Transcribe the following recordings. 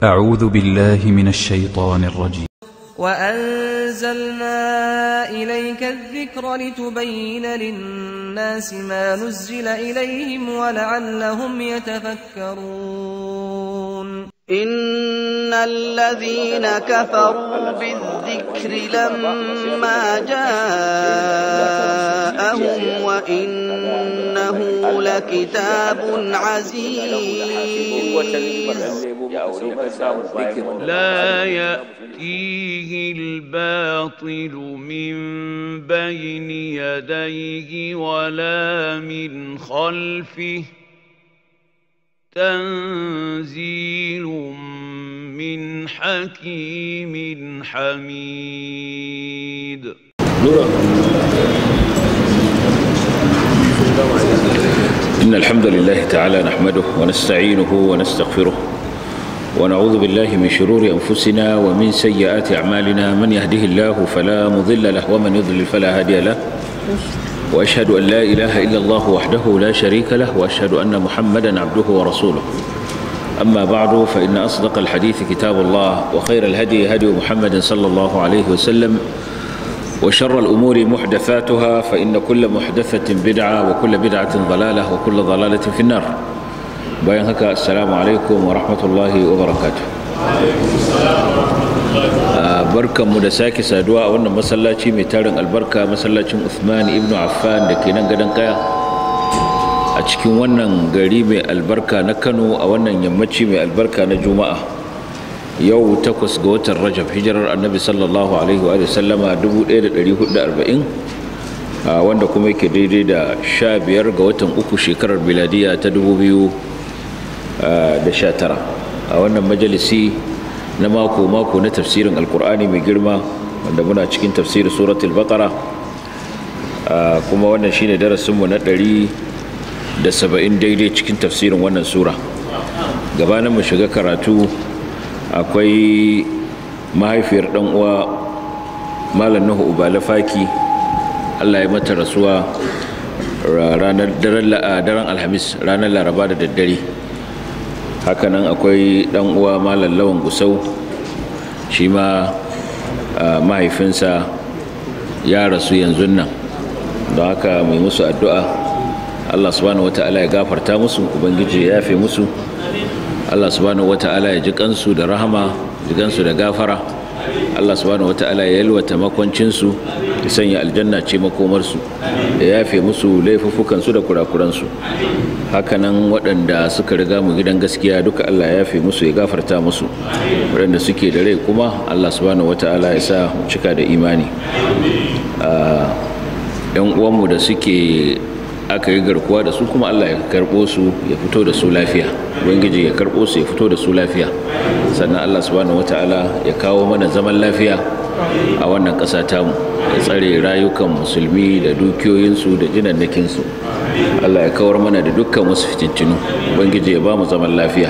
أعوذ بالله من الشيطان الرجيم وأنزلنا إليك الذكر لتبين للناس ما نزل إليهم ولعلهم يتفكرون إن الذين كفروا بالذكر لما جاءهم وإنه لكتاب عزيز لا يأتيه الباطل من بين يديه ولا من خلفه تنزيل من حكيم حميد إن الحمد لله تعالى نحمده ونستعينه ونستغفره ونعوذ بالله من شرور أنفسنا ومن سيئات أعمالنا من يهده الله فلا مضل له ومن يضلل فلا هادي له وأشهد أن لا إله إلا الله وحده لا شريك له وأشهد أن محمدا عبده ورسوله أما بعد فإن أصدق الحديث كتاب الله وخير الهدي هدي محمد صلى الله عليه وسلم وشر الأمور محدثاتها فإن كل محدثة بدعة وكل بدعة ضلالة وكل ضلالة في النار bayan haka assalamu alaikum wa rahmatullahi wa barakatu barkanmu da sake saduwa a wannan masallaci mai tarin albarka masallacin Uthman ibn Affan da ke nan gadon kaya a cikin wannan gari mai albarka na Kano a wannan yammaci mai albarka na Juma'a yau takwas ga watan Rajab hijirar annabi sallallahu alaihi wa sallama 1440 wanda kuma yake daidai da 15 ga watan uku shekarar biladiya ta 2000 da sha tara a wannan majalisi na mako-mako na tafsirin alkur'ani mai girma wanda muna cikin tafsirin suratul baqara kuma wannan shine darasinmu na ɗari da saba'in daidai cikin tafsirin wannan sura gabanin mu shiga karatu akwai mahaifiyar ɗan uwa malam nuhu ubalafaki allah ya mata rasuwa ranar daren alhamis ranar laraba da daddare hakanan akwai dan uwa malam lawan gusau shi ma mahaifinsa ya rasu yanzu nan don haka mai musu addu'a allah subhanahu wata'ala ya gafarta musu ubangiji ya yafe musu allah subhanahu wata'ala ya ji kansu da rahama ji kansu da gafara allah subhanahu wata'ala ya yalwata makwancinsu ya sanya aljanna ce makomarsu ya yafe musu laifuffukansu da kurakuransu hakanan waɗanda suka riga mu gidan gaskiya duka Allah ya yafe musu ya gafarta musu waɗanda suke da rai kuma Allah subhanahu wata'ala ya sa cika da imani yan uwanmu da suke aka yi garkuwa da su kuma Allah ya karɓo su ya fito da su lafiya ubangiji ya karɓo su ya fito da su lafiya sannan Allah subhanahu wata'ala ya kawo mana zaman lafiya a wannan ƙasa tamu ya tsare rayukan musulmi da dukiyoyinsu da jinannakinsu Allah ya kawar mana da dukkan wasu fitintinu ubangiji ya ba mu zaman lafiya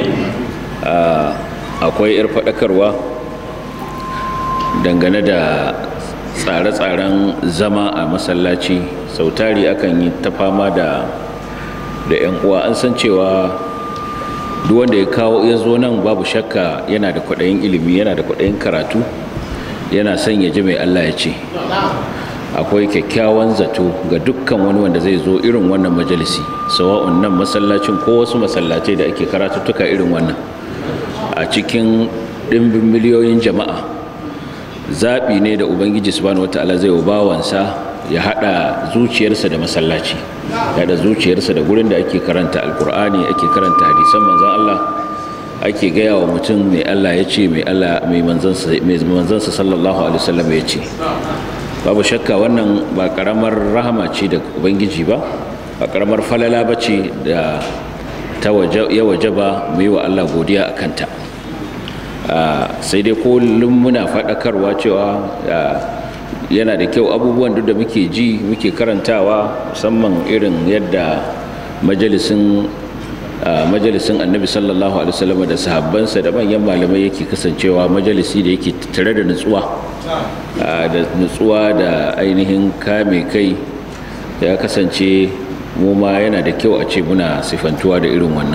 akwai 'yar faɗakarwa dangane da tsare-tsaren zama a masallaci sautari akan yi ta fama da da 'yan uwa an san cewa duk wanda ya kawo ya zo nan babu shakka yana da kwaɗayin ilimi yana da kwaɗayin karatu yana son ya ji mai Allah ya ce akwai kyakkyawan zato ga dukkan wani wanda zai zo irin wannan majalisi sawa'un nan masallacin ko wasu masallatai da ake karatuttuka irin wannan a cikin ɗimbin miliyoyin jama'a zaɓi ne da ubangiji subhanahu wata'ala zai wa bawansa ya haɗa zuciyarsa da masallaci ya da zuciyarsa da gurin da ake karanta alkur'ani ake karanta hadisan manzon Allah ake gaya wa mutum mai Allah ya ce mai Allah mai manzansa sallallahu alaihi wasallam ya ce babu shakka wannan ba karamar rahama ce da ubangiji ba ba karamar falala ba ce da ta ya waje ba mu yi wa Allah godiya a kanta sai dai kullum muna faɗakarwa cewa yana da kyau abubuwan duk da muke ji muke karantawa musamman irin yadda majalisin majalisin annabi sallallahu alaihi wasallam da sahabbansa da manyan malamai yake kasancewa majalisi da yake tare da nutsuwa da nutsuwa da ainihin kame kai ya kasance mu ma yana da kyau a ce muna sifantuwa da irin wannan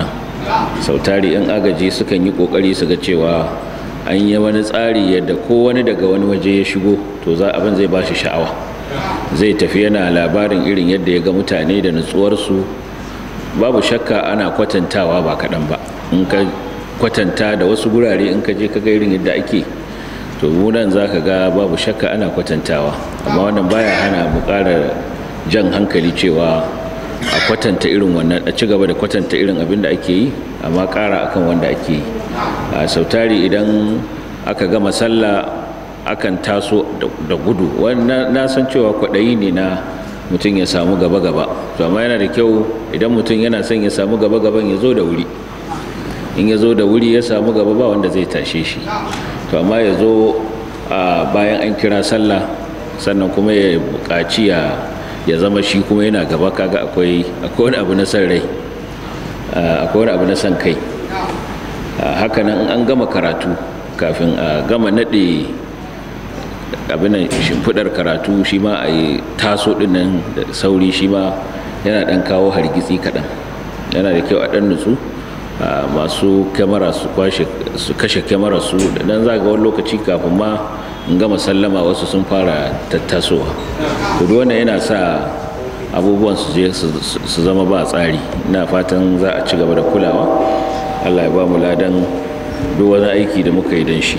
sautari yan agaji sukan yi kokari su ga cewa an yi wani tsari yadda ko wani daga wani waje ya shigo to za abin zai ba shi sha'awa zai tafi yana labarin irin yadda ya ga mutane da nutsuwarsu babu shakka ana kwatantawa ba kaɗan ba in ka kwatanta da wasu gurare in ka je ka ga irin yadda ake to nan za ka ga babu shakka ana kwatantawa amma wannan baya hana mu ƙara jan hankali cewa a kwatanta irin wannan a ci gaba da kwatanta irin abin da ake yi amma ƙara akan wanda ake yi a sautari idan aka gama sallah akan taso da gudu wannan na san cewa kwaɗayi ne na mutum ya samu gaba-gaba to amma yana da kyau idan mutum yana son ya samu gaba-gaban ya zo da wuri in ya zo da wuri ya samu gaba ba wanda zai tashe shi to amma ya zo bayan an kira sallah sannan kuma ya buƙaci ya zama shi kuma yana gaba kaga akwai wani abu na san rai akwai wani abu na san kai hakanan an gama karatu kafin a gama naɗe abinan shimfiɗar karatu shi ma a yi taso ɗinnan da sauri shi ma yana ɗan kawo hargitsi kaɗan yana da kyau a ɗan nutsu masu kyamara su kashe kyamara su da dan zaga wani lokaci kafin ma in gama sallama wasu sun fara tattasowa to wannan yana sa abubuwan su je su zama ba tsari ina fatan za a ci gaba da kulawa allah ya ba mu ladan duk wani aiki da muka yi don shi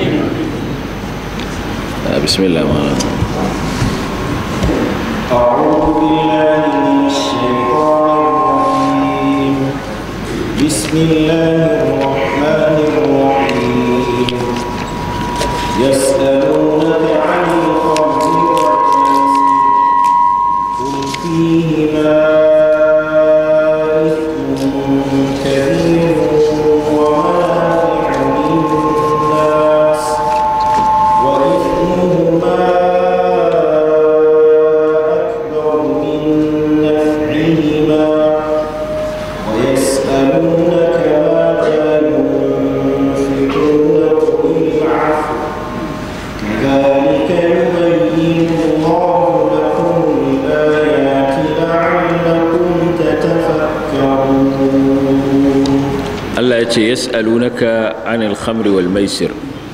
bismillah ma أعوذ بالله من الشيطان بسم الله الرحمن الرحيم يسألونك عن الخمر والميسر قل فيهما إثم كبير ومنافع للناس وإثمهما أكبر من نفعهما ويسألونك ماذا ينفقون قل العفو كذلك يبين الله لكم الآيات لعلكم تتفكرون Allah ya ce yas'alunaka anil khamri wal maisir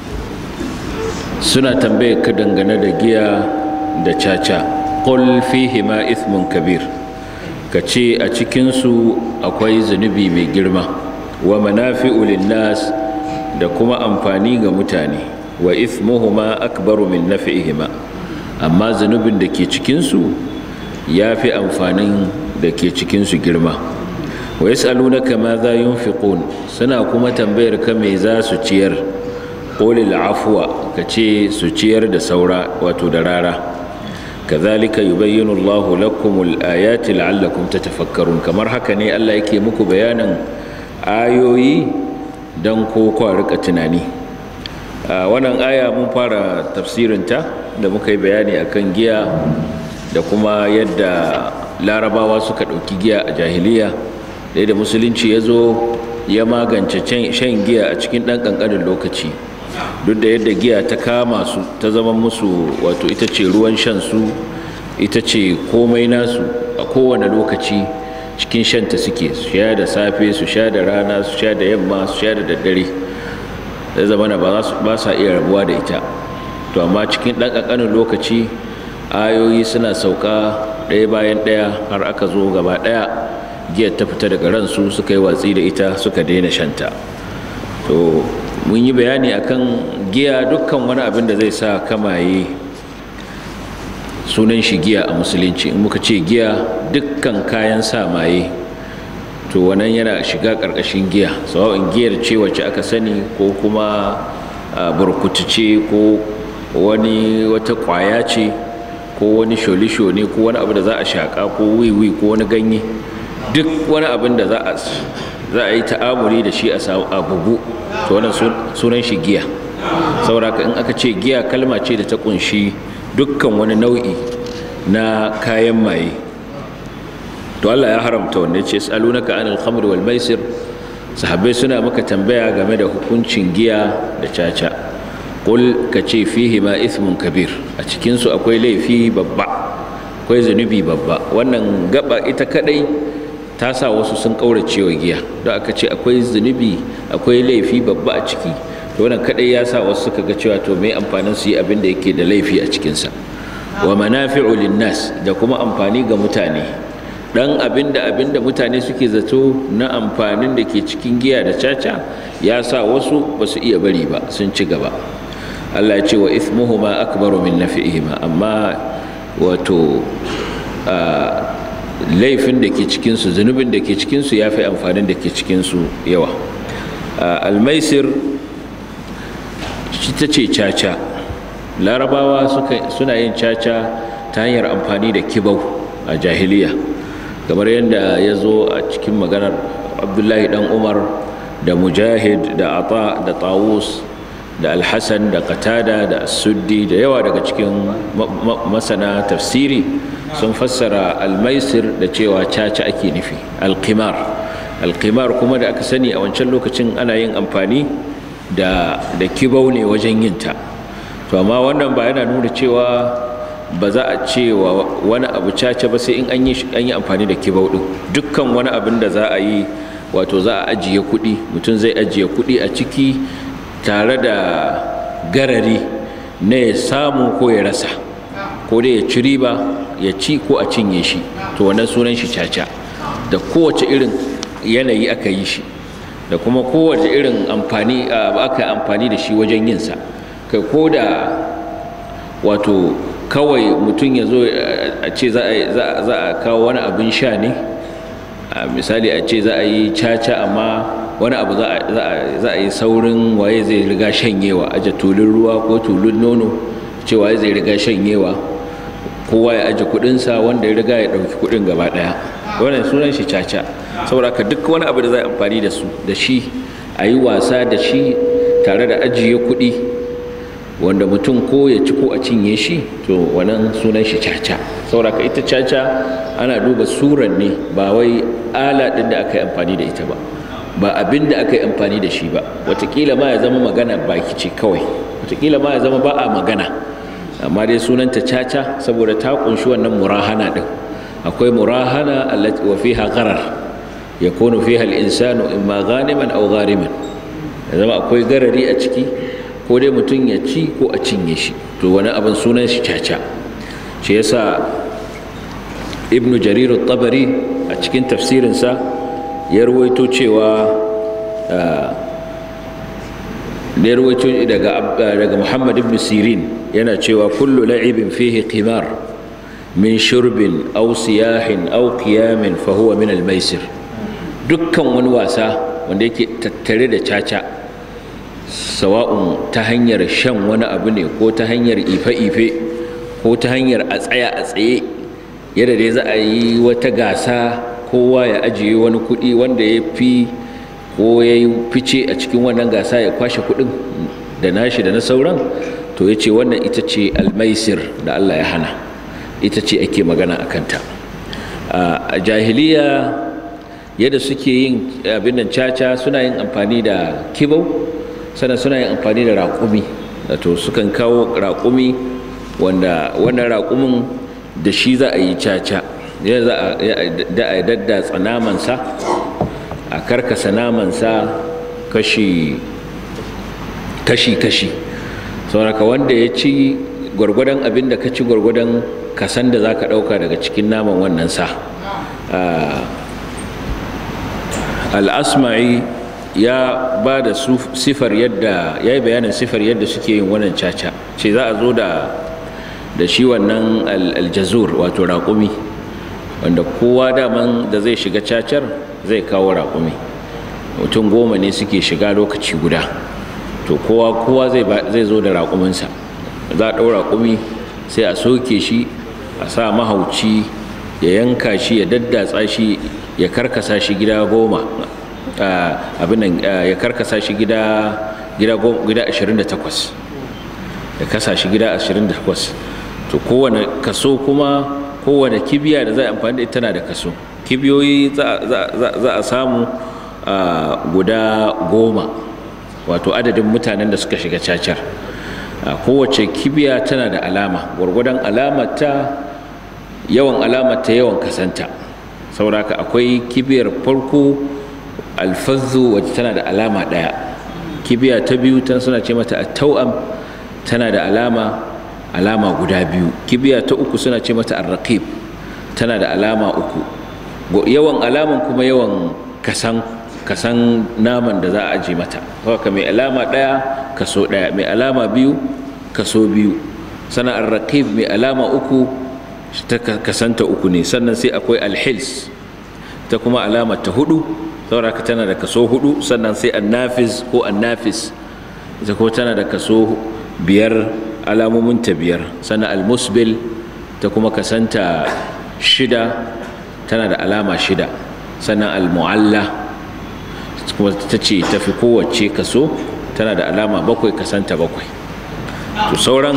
suna tambaye ka dangane da giya da caca qul fihima ithmun kabir ka ce a cikin su akwai zunubi mai girma wa manafi'u linnas da kuma amfani ga mutane wa ithmuhuma akbaru min naf'ihima amma zunubin da ke cikin su yafi amfanin da ke cikin su girma wa yas'alunaka ma za yunfiqun suna kuma tambayar ka me za su ciyar qulil afwa kace su ciyar da saura wato da rara kazalika yubayyinu Allahu lakumul ayati la'allakum tatafakkarun kamar haka ne Allah yake muku bayanin ayoyi dan ko kwa rika tunani wannan aya mun fara tafsirinta da muka yi bayani akan giya da kuma yadda larabawa suka ɗauki giya a jahiliya da musulunci ya zo ya magance shan giya a cikin ɗan ƙanƙanin lokaci duk da yadda giya ta kama su ta zama musu wato ita ce ruwan shan su ita ce komai nasu a kowane lokaci cikin shanta suke su sha da safe su sha da rana su sha da yamma su sha da daddare da zamana ba sa iya rabuwa da ita to amma cikin ɗan ƙanƙanin lokaci ayoyi suna sauka ɗaya bayan ɗaya har aka zo gaba ɗaya giyar ta fita daga ransu suka yi watsi da ita suka daina shanta to mun yi bayani akan giya dukkan wani abin da zai sa kamaye sunan shi giya a musulunci in muka ce giya dukkan kayan sa maye to wannan yana shiga ƙarƙashin giya sawa'in giyar ce wacce aka sani ko kuma burkutu ce ko wani wata ƙwaya ce ko wani sholisho ne ko wani abu da za a shaƙa ko wiwi ko wani ganye duk wani abin da za a za a yi ta'amuri da shi a bugu to wannan sunan shi giya sauraka in aka ce giya kalma ce da ta kunshi dukkan wani nau'i na kayan maye to Allah ya haramta wanda ya ce salunaka anil khamri wal maisir sahabbai suna maka tambaya game da hukuncin giya da caca qul ka ce fihi ma ithmun kabir a cikin su akwai laifi babba akwai zunubi babba wannan gaba ita kadai ta sa wasu sun ƙaurace wa giya don aka ce akwai zunubi akwai laifi babba a ciki to wannan kadai ya sa wasu suka ga cewa to me amfanin su yi abin da yake da laifi a cikinsa wa manafi'u linnas da kuma amfani ga mutane dan abin da abin da mutane suke zato na amfanin da ke cikin giya da caca ya sa wasu ba su iya bari ba sun ci gaba Allah ya ce wa ithmuhuma akbaru min nafi'ihima amma wato laifin da ke cikinsu zunubin da ke cikinsu ya fi amfanin da ke cikinsu yawa almaisir shi ta ce caca larabawa suna yin caca ta hanyar amfani da kibau a jahiliya kamar yadda ya zo a cikin maganar abdullahi dan umar da mujahid da ata da tawus da alhassan da qatada da suddi da yawa daga cikin masana tafsiri sun fassara almaisir da cewa caca ake nufi alqimar alqimar kuma da aka sani a wancan lokacin ana yin amfani da da kibau ne wajen yin ta to amma wannan ba yana nuna cewa ba za a ce wa wani abu caca ba sai in an yi an yi amfani da kibau din dukkan wani abin da za a yi wato za a ajiye kuɗi mutum zai ajiye kuɗi a ciki tare da garari na ya samu ko ya rasa ko dai ya ci riba ya ci ko a cinye shi to wannan sunan shi caca da kowace irin yanayi aka yi shi da kuma kowace irin amfani aka amfani da shi wajen yinsa kai ko da wato kawai mutum ya zo a ce za a kawo wani abin sha ne misali a ce za a yi caca amma wani abu za a yi saurin waye zai riga shanyewa aje tulun ruwa ko tulun nono ce waye zai riga shanyewa kowa ya aje kudinsa wanda ya riga ya dauki kudin gaba daya wannan sunan shi caca saboda ka duk wani abu da za a amfani da su da shi a yi wasa da shi tare da ajiye kudi wanda mutum ko ya ci ko a cinye shi to wannan sunan shi caca saboda ka ita caca ana duba suran ne ba wai ala din da aka yi amfani da ita ba ba abin da aka yi amfani da shi ba watakila ma ya zama magana baki ce kawai watakila ma ya zama ba a magana amma dai sunanta caca saboda ta kunshi wannan murahana din akwai murahana allati wa fiha gharar yakunu fiha al-insanu imma ghaniman aw ghariman ya zama akwai garari a ciki ko dai mutum ya ci ko a cinye shi to wani abin sunan shi caca shi yasa ibnu jarir at-tabari a cikin tafsirinsa ya ruwaito cewa da ya ruwaito daga muhammad ibn sirin yana cewa kullu la'ibin fihi qimar min shurbin aw siyahin aw qiyamin fa huwa min al-maisir dukkan wani wasa wanda yake tattare da caca sawa'un ta hanyar shan wani abu ne ko ta hanyar ife-ife ko ta hanyar a tsaya a tsaye yadda dai za a yi wata gasa kowa ya ajiye wani kuɗi wanda ya fi ko ya yi fice a cikin wannan gasa ya kwashe kuɗin da nashi da na sauran to ya ce wannan ita ce almaisir da Allah ya hana ita ce ake magana a kanta a jahiliya yadda suke yin abin nan caca suna yin amfani da kibau sannan suna yin amfani da raƙumi wato sukan kawo raƙumi wanda wannan raƙumin da shi za a yi caca ya za a daddatsa namansa a karkasa namansa kashi kashi kashi sauraka wanda ya ci gwargwadon abin da ka ci gwargwadon kasan da za ka ɗauka daga cikin naman wannan sa al'asma'i ya ba da sifar yadda ya yi bayanin sifar yadda suke yin wannan caca ce za a zo da da shi wannan aljazur wato raƙumi wanda kowa daman da zai shiga cacar zai kawo raƙumi mutum goma ne suke shiga lokaci guda to kowa kowa zai zo da raƙuminsa za a ɗau raƙumi sai a soke shi a sa mahauci ya yanka shi ya daddatsa shi ya karkasa shi gida goma abin nan ya karkasa shi gida gida 28 ya kasa shi gida 28 to kowane kaso kuma kowane kibiya da za a amfani da ita tana da kaso kibiyoyi za a samu guda goma wato adadin mutanen da suka shiga cacar kowace kibiya tana da alama gwargwadon alamata yawan alamata yawan kasanta sauraka akwai kibiyar farko alfazzu wacce tana da alama ɗaya kibiya ta biyu tan suna ce mata tau'am tana da alama alama guda biyu kibiya ta uku suna ce mata arraqib tana da alama uku yawan alaman kuma yawan kasan kasan naman da za a aje mata haka mai alama ɗaya kaso ɗaya mai alama biyu kaso biyu sannan arraqib mai alama uku ta kasanta uku ne sannan sai akwai alhils ta kuma alama ta hudu sauraka tana da kaso hudu sannan sai annafis ko annafis ita kuma tana da kaso biyar alamomin ta biyar sannan almusbil ta kuma kasanta shida tana da alama shida sannan almu'alla kuma ta ce tafi kowace kaso tana da alama bakwai kasanta bakwai to sauran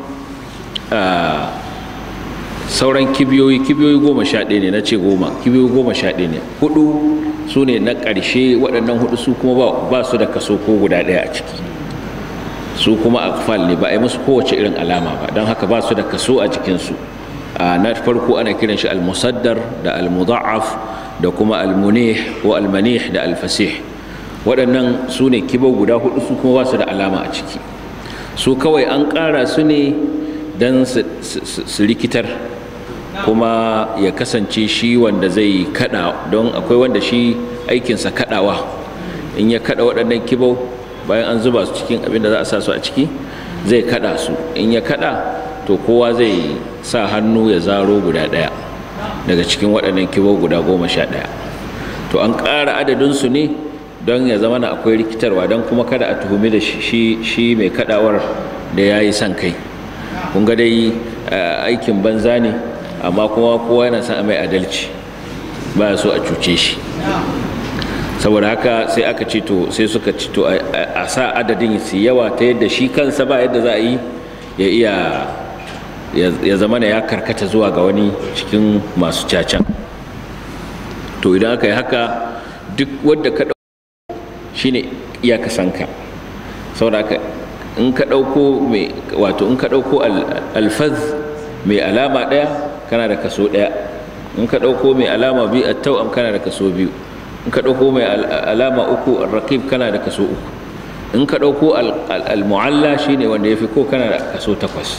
sauran kibiyoyi kibiyoyi goma sha ɗaya ne na ce goma kibiyoyi goma sha ɗaya ne hudu su ne na ƙarshe waɗannan hudu su kuma ba su da kaso ko guda ɗaya a ciki su kuma akfal ne ba a yi musu kowace irin alama ba don haka ba su da kaso a jikinsu na farko ana kiran shi almusaddar da almudha'af da kuma almunih ko almanih da alfasih waɗannan su ne kibau guda hudu su kuma ba su da alama a ciki su kawai an ƙara su ne don su rikitar kuma ya kasance shi wanda zai kada don akwai wanda shi aikinsa kadawa in ya kada waɗannan kibau bayan an zuba su cikin abin da za a sa su a ciki zai kada su in ya kada to kowa zai sa hannu ya zaro guda ɗaya daga cikin waɗannan kibau guda goma sha ɗaya to an ƙara adadinsu ne don ya zama na akwai rikitarwa don kuma kada a tuhumi da shi mai kadawar da ya yi son kai kun ga dai aikin banza ne amma kuma kowa yana son a mai adalci ba so a cuce shi saboda haka sai aka ce to sai suka ci to a sa adadin su yawa ta yadda shi kansa ba yadda za a yi ya iya ya zama ya karkata zuwa ga wani cikin masu cacan to idan aka yi haka duk wadda ka ɗauko shine iyaka sanka saboda haka in ka ɗauko mai wato in ka ɗauko alfaz mai alama ɗaya kana da kaso ɗaya in ka ɗauko mai alama biyu a tau'am kana da kaso biyu in ka ɗauko mai alama uku rakib kana da kaso uku in ka ɗauko al-mu'alla shine wanda ya fi ko kana da kaso takwas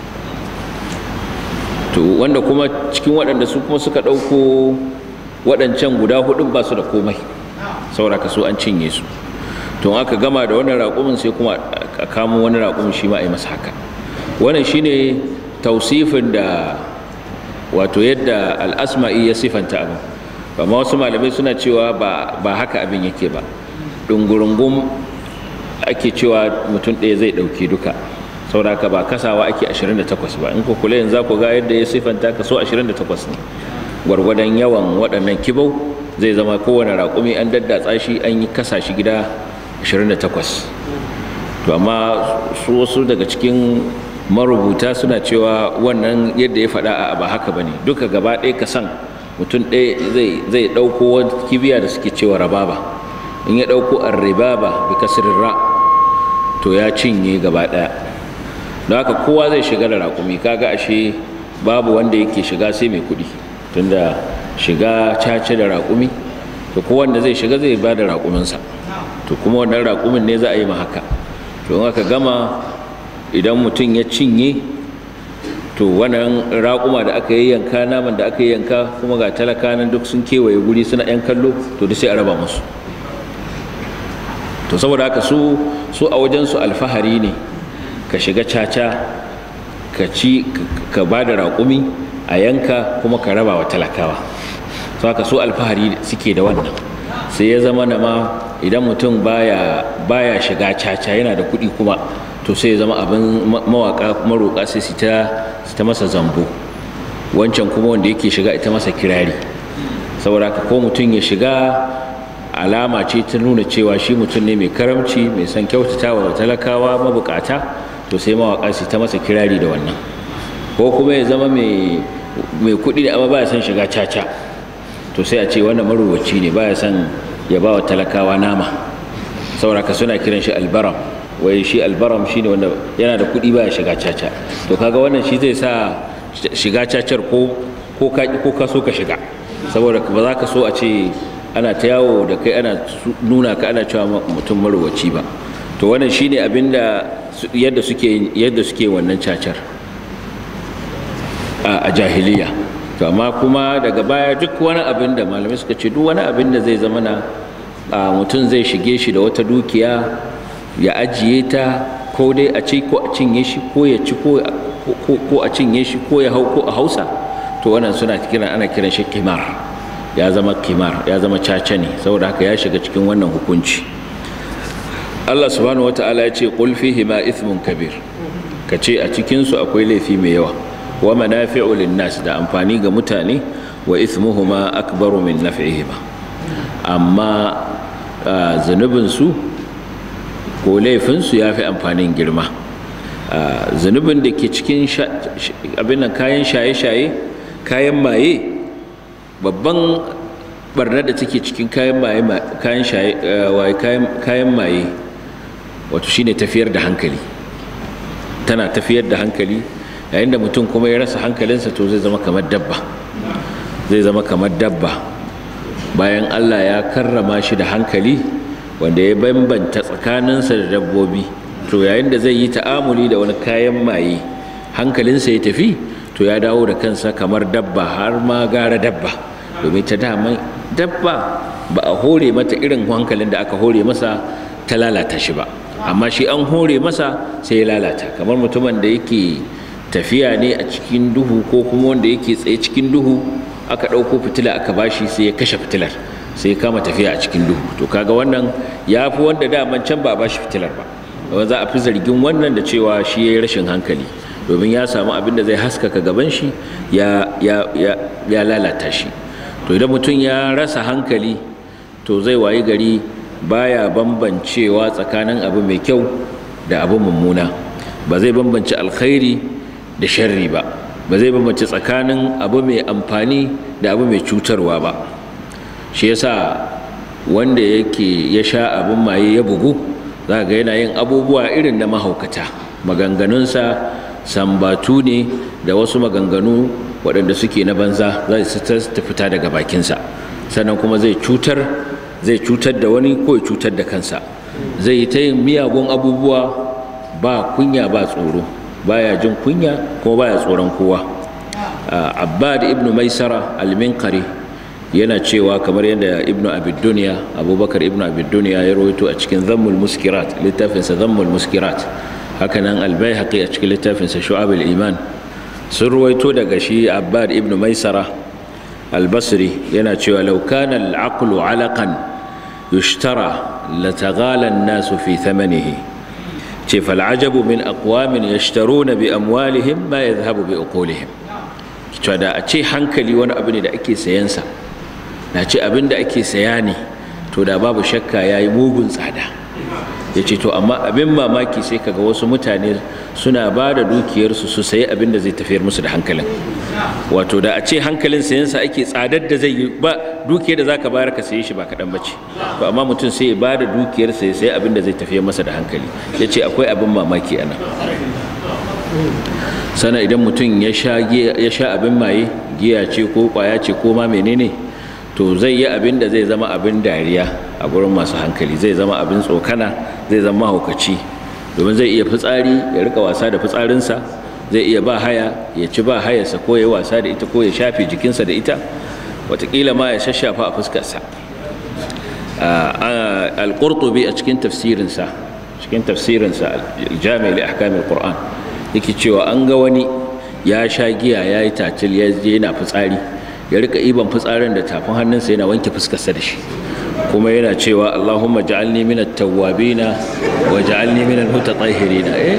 to wanda kuma cikin waɗanda su kuma suka ɗauko waɗancan guda hudun ba su da komai saura kaso an cinye su to aka gama da wannan raƙumin sai kuma a kamo wani raƙumin shi ma a yi masa haka wannan shine tausifin da wato yadda al'asma'i ya sifanta abin amma wasu malamai suna cewa ba haka abin yake ba ɗungurungun ake cewa mutum ɗaya zai ɗauki duka sauraka ba kasawa ake 28 ba in ku kula yanzu za ku ga yadda ya sifanta kaso 28 ne gwargwadon yawan waɗannan kibau zai zama kowane raƙumi an daddatsa shi an yi kasa shi gida 28 to amma su wasu daga cikin marubuta suna cewa wannan yadda ya faɗa a ba haka ba ne duka gaba ɗaya ka san mutum ɗaya zai ɗauko wani kibiya da suke cewa rababa in ya ɗauko arribaba bi kasirin ra to ya cinye gaba ɗaya don haka kowa zai shiga da raƙumi kaga ashe babu wanda yake shiga sai mai kuɗi tunda shiga cace da raƙumi to kowanda zai shiga zai ba da raƙuminsa to kuma wannan raƙumin ne za a yi ma haka to in aka gama idan mutum ya cinye to wannan raƙuma da aka yi yanka naman da aka yi yanka kuma ga talaka nan duk sun kewaye guri suna yan kallo to da sai a raba musu to saboda haka su su a wajen su alfahari ne ka shiga caca ka ci ka ba da raƙumi a yanka kuma ka raba wa talakawa so haka su alfahari suke da wannan sai ya zama na ma idan mutum baya baya shiga caca yana da kuɗi kuma to sai ya zama abin mawaka maroƙa sai su ta ta masa zambo wancan kuma wanda yake shiga ita masa kirari saboda haka ko mutum ya shiga alama ce ta nuna cewa shi mutum ne mai karamci mai son kyautatawa wa talakawa mabukata to sai mawaka su ta masa kirari da wannan ko kuma ya zama mai kuɗi da amma baya son shiga caca to sai a ce wannan maruwaci ne baya son ya ba wa talakawa nama sauraka suna kiran shi albaram wai shi albaram shine wanda yana da kuɗi baya shiga caca to kaga wannan shi zai sa shiga cacar ko ko ka ko ka so ka shiga saboda ba za ka so a ce ana ta yawo da kai ana nuna ka ana cewa mutum marowaci ba to wannan shine abinda yadda suke yadda suke wannan cacar a jahiliya to amma kuma daga baya duk wani abin da malamai suka ce duk wani abin da zai zama na mutum zai shige shi da wata dukiya ya ajiye ta ko dai a ci ko a cinye shi ko ya ci ko a cinye shi ko ya hau ko a hausa to wannan suna kiran ana kiran shi kimar ya zama kimar ya zama caca ne saboda haka ya shiga cikin wannan hukunci Allah subhanahu wata'ala ya ce qul fihi ma ithmun kabir ka ce a cikin su akwai laifi mai yawa wa manafi'u lin-nas da amfani ga mutane wa ithmuhuma akbaru min naf'ihima amma zunubin su ko laifin su yafi amfanin girma zunubin da ke cikin abin kayan shaye-shaye kayan maye babban barnar da take cikin kayan maye kayan shaye kayan maye wato shine tafiyar da hankali tana tafiyar da hankali yayin da mutum kuma ya rasa hankalinsa to zai zama kamar dabba zai zama kamar dabba bayan Allah ya karrama shi da hankali wanda ya bambanta tsakaninsa da dabbobi to yayin da zai yi ta'amuli da wani kayan maye hankalinsa ya tafi to ya dawo da kansa kamar dabba har ma gara dabba domin ta dama dabba ba a hore mata irin hankalin da aka hore masa ta lalata shi ba amma shi an hore masa sai ya lalata kamar mutumin da yake tafiya ne a cikin duhu ko kuma wanda yake tsaye cikin duhu aka ɗauko fitila aka bashi sai ya kashe fitilar sai ya kama tafiya a cikin duhu to kaga wannan ya fi wanda daman can ba a bashi fitilar ba ba za a fi zargin wannan da cewa shi ya yi rashin hankali domin ya samu abin da zai haskaka gaban shi ya lalata shi to idan mutum ya rasa hankali to zai wayi gari baya bambancewa tsakanin abu mai kyau da abu mummuna ba zai bambance alkhairi da sharri ba ba zai bambance tsakanin abu mai amfani da abu mai cutarwa ba shi yasa wanda yake ya sha abin maye ya bugu za ga yana yin abubuwa irin na mahaukata maganganunsa sambatu ne da wasu maganganu waɗanda suke na banza za su ta fita daga bakinsa sannan kuma zai cutar zai cutar da wani ko ya cutar da kansa zai yi ta yin miyagun abubuwa ba kunya ba tsoro baya jin kunya kuma baya tsoron kowa abbad ibn maisara al-minkari yana cewa kamar yadda ibn abid duniya abubakar ibn abid duniya ya rawaito a cikin zammul muskirat littafinsa zammul muskirat hakanan albayhaqi a cikin littafinsa shu'ab iman sun ruwaito daga shi abbad ibn maisara albasri yana cewa law kana al-aqlu alaqan yushtara lataghala an-nasu fi thamanihi ce fal'ajabu min aqwamin yashtaruna bi amwalihim ma yadhhabu bi uqulihim cewa da a ce hankali wani abu ne da ake sayansa na ce abin da ake saya ne to da babu shakka yayi mugun tsada ya ce to amma abin mamaki sai kaga wasu mutane suna ba da dukiyarsu su sayi abin da zai tafiyar musu da hankalin wato da a ce hankalin sayansa ake tsadar da zai yi ba dukiyar da zaka bayar ka saye shi ba kaɗan bace to amma mutum sai ya ba da dukiyarsa ya sayi abin da zai tafiyar masa da hankali ya ce akwai abin mamaki a nan sana idan mutum ya sha abin maye giya ce ko kwaya ce ko ma menene to zai yi abin da zai zama abin dariya a gurin masu hankali zai zama abin tsokana zai zama haukaci domin zai iya fitsari ya rika wasa da fitsarinsa zai iya ba haya ya ci ba hayarsa ko ya yi wasa da ita ko ya shafe jikinsa da ita watakila ma ya shashafa a fuskarsa al-qurtubi a cikin tafsirinsa cikin tafsirinsa al-jami' li ahkam al-qur'an yake cewa an ga wani ya sha giya ya yi tatil ya je yana fitsari ya rika iban fitsarin da tafin hannunsa yana wanke fuskarsa da shi kuma yana cewa Allahumma ja'alni min at-tawwabina wa ja'alni min al-mutatahhirina eh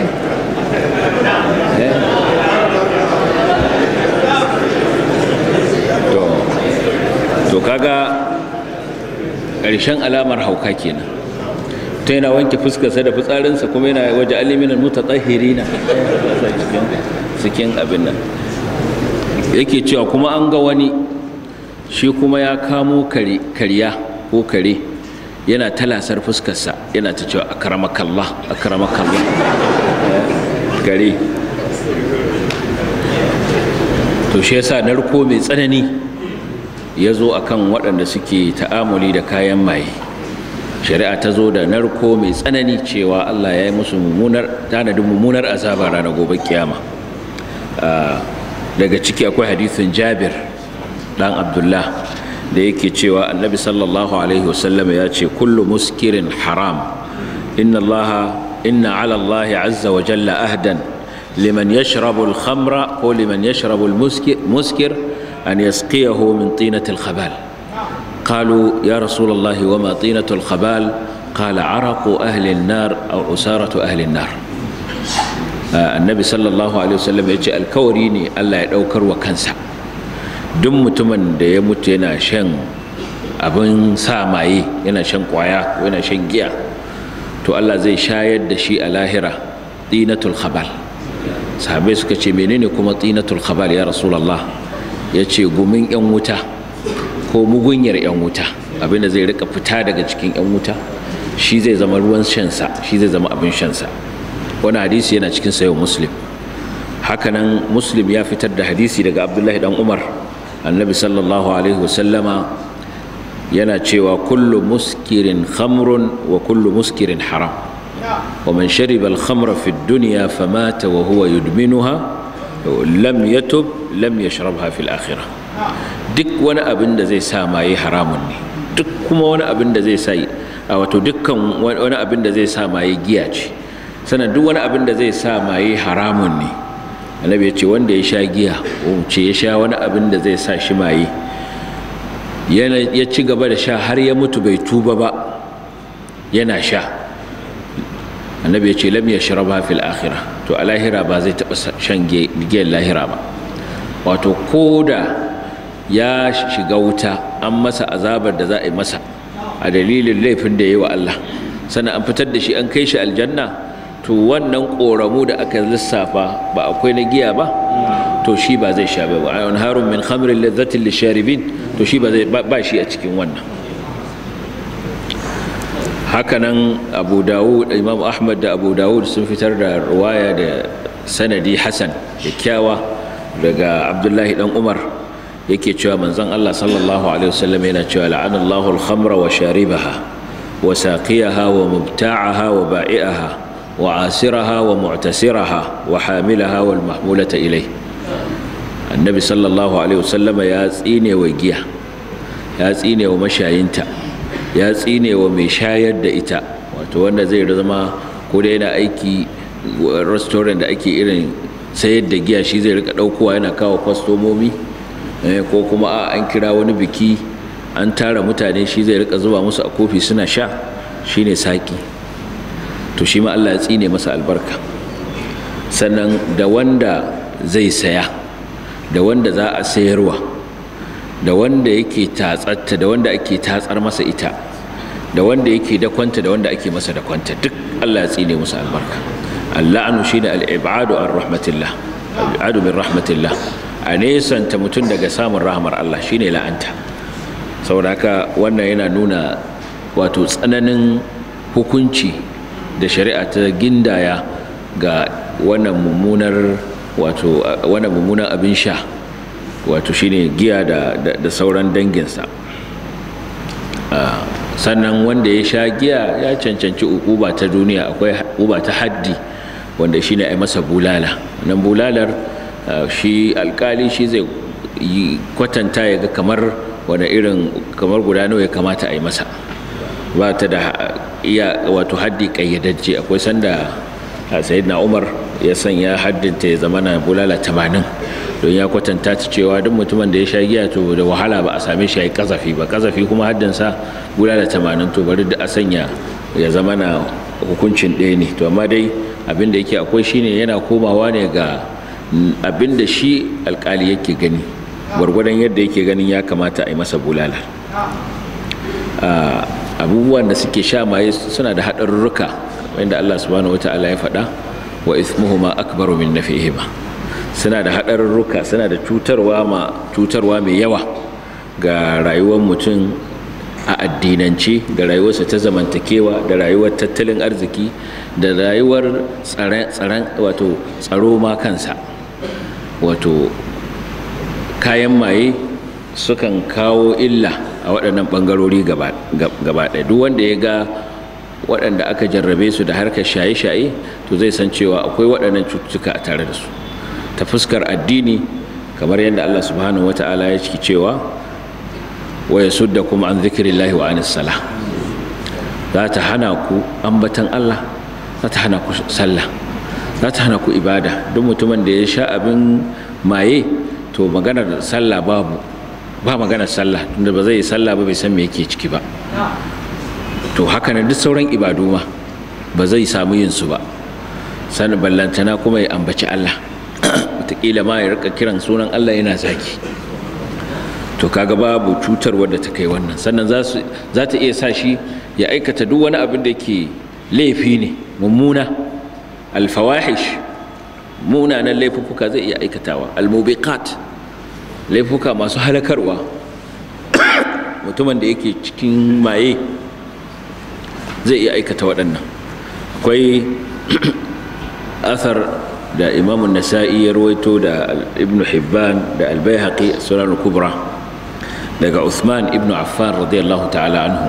to to kaga ƙarshen alamar hauka kenan ta yana wanke fuskarsa da fitsarinsa kuma yana waje aliminan mutatahhirina cikin abin nan yake cewa kuma an ga wani shi kuma ya kamo karya ko kare yana talasar fuskarsa yana ta cewa akramakallah akramakallah kare to shi yasa narko mai tsanani ya zo akan waɗanda suke ta'amuli da kayan maye shari'a ta zo da narko mai tsanani cewa Allah ya yi musu mummunar tanadin mummunar azaba ranar gobe kiyama daga ciki akwai hadithin Jabir dan Abdullah da yake cewa Annabi sallallahu alaihi wasallam ya ce kullu muskirin haram inna Allah inna ala Allah azza wa jalla ahdan liman yashrabu al-khamra ko liman yashrabu al-muskir an yasqiyahu min tinatil khabal قالوا يا رسول الله وما طينة الخبال قال عرق أهل النار أو أسارة أهل النار النبي صلى الله عليه وسلم يجي الكوريني الله يدوكر وكنسا duk mutumin da ya mutu yana shan abin sa maye yana shan kwaya ko yana shan giya to Allah zai shayar da shi a lahira tinatul khabal sahabai suka ce menene kuma tinatul khabal ya rasulullah ya ce gumin yan wuta ko mugunyar 'yan wuta abinda zai rika fita daga cikin 'yan wuta shi zai zama ruwan shansa shi zai zama abin shansa wani hadisi yana cikin sayo muslim hakanan muslim ya fitar da hadisi daga abdullahi dan umar annabi sallallahu alaihi wasallama yana cewa kullu muskirin khamrun wa kullu muskirin haram wa man shariba al-khamra fi ad-dunya famata wa huwa yudminuha lam yatub lam yashrabha fi al-akhirah duk wani abin da zai sa maye haramun ne duk kuma wani abin da zai sa a wato dukkan wani abin da zai sa maye giya ce sannan duk wani abin da zai sa maye haramun ne annabi ya ce wanda ya sha giya ko ce ya sha wani abin da zai sa shi maye ya ci gaba da sha har ya mutu bai tuba ba yana sha annabi ya ce lam yashrabha fil akhirah to a lahira ba zai taba shan giyar lahira ba wato koda ya shiga wuta an masa azabar da za a yi masa a dalilin laifin da ya yi wa Allah sannan an fitar da shi an kai shi aljanna to wannan ƙoramu da aka lissafa ba akwai na giya ba to shi ba zai sha ba a harun min khamrin lazzatin lisharibin to shi ba zai ba shi a cikin wannan hakanan abu dawud imam ahmad da abu dawud sun fitar da ruwaya da sanadi hasan kyakkyawa daga abdullahi dan umar yake cewa manzon Allah sallallahu alaihi wasallam yana cewa la'anallahu al-khamra wa sharibaha wa saqiyaha wa mubta'aha wa ba'i'aha wa asiraha wa mu'tasiraha wa hamilaha wal mahmulata ilai annabi sallallahu alaihi wasallam ya tsine wa giya ya tsine wa mashayinta ya tsine wa mai shayar da ita wato wanda zai zama ko da yana aiki restaurant da ake irin sayar da giya shi zai rika daukowa yana kawo kwastomomi ko kuma a an kira wani biki an tara mutane shi zai rika zuba musu a kofi suna sha shine saki to shi ma Allah ya tsine masa albarka sannan da wanda zai saya da wanda za a sayarwa da wanda yake tatsatta da wanda ake tatsar masa ita da wanda yake dakwanta da wanda ake masa dakwanta duk Allah ya tsine musu albarka alla'anu shine al-ibadu an rahmatillah al-ibadu min rahmatillah a nesanta mutum daga samun rahmar Allah shine la'anta saboda haka wannan yana nuna wato tsananin hukunci da shari'a ta gindaya ga wannan mummunar wato wannan mummunan abin sha wato shine giya da, da, da sauran danginsa sannan wanda ya sha giya ya cancanci ukuba ta duniya akwai ukuba ta haddi wanda shine ai masa bulala nan bulalar shi alkali shi zai kwatanta ya ga kamar wani irin kamar guda nawa ya kamata a yi masa ba ta da iya wato haddi kayyadajje akwai sanda sayyidina umar ya sanya haddinta ya zama na bulala tamanin don ya kwatanta ta cewa duk mutumin da ya sha giya to da wahala ba a same shi ya yi kazafi ba kazafi kuma haddinsa bulala tamanin to bari da a sanya ya zama na hukuncin ɗaya ne to amma dai abin da yake akwai shine yana komawa ne ga abin da shi alkali yake gani gwargwadon yadda yake ganin ya kamata a yi masa bulala abubuwan da suke sha maye suna da haɗarurruka wanda Allah subhanahu wata'ala ya faɗa wa ismuhuma akbaru min nafihima suna da haɗarurruka suna da cutarwa ma cutarwa mai yawa ga rayuwar mutum a addinance da rayuwarsa ta zamantakewa da rayuwar tattalin arziki da rayuwar tsaron wato tsaro ma kansa wato kayan maye sukan kawo illa a waɗannan ɓangarori gaba ɗaya duk wanda ya ga waɗanda aka jarrabe su da harkar shaye-shaye to zai san cewa akwai waɗannan cututtuka a tare da su ta fuskar addini kamar yadda Allah subhanahu wata'ala ya ciki cewa wa yasudda kuma an zikrillahi wa anis salah za ta hana ku ambatan Allah za ta hana ku sallah za ta hana ku ibada duk mutumin da ya sha abin maye to maganar sallah babu ba maganar sallah tunda ba zai yi sallah ba bai san me yake ciki ba to haka nan duk sauran ibadu ma ba zai samu yin su ba sanin ballantana kuma ya ambaci Allah wataƙila ma ya rika kiran sunan Allah yana zaki to kaga babu cutar wadda ta kai wannan sannan za ta iya sa shi ya aikata duk wani abin da ke laifi ne mummuna alfawahish munanan laifuka zai iya aikatawa almubiqat laifuka masu halakarwa mutumin da yake cikin maye zai iya aikata waɗannan akwai athar da imamun nasa'i ya rawaito da ibn hibban da albayhaqi sunan kubra daga Uthman ibn Affan radiyallahu ta'ala anhu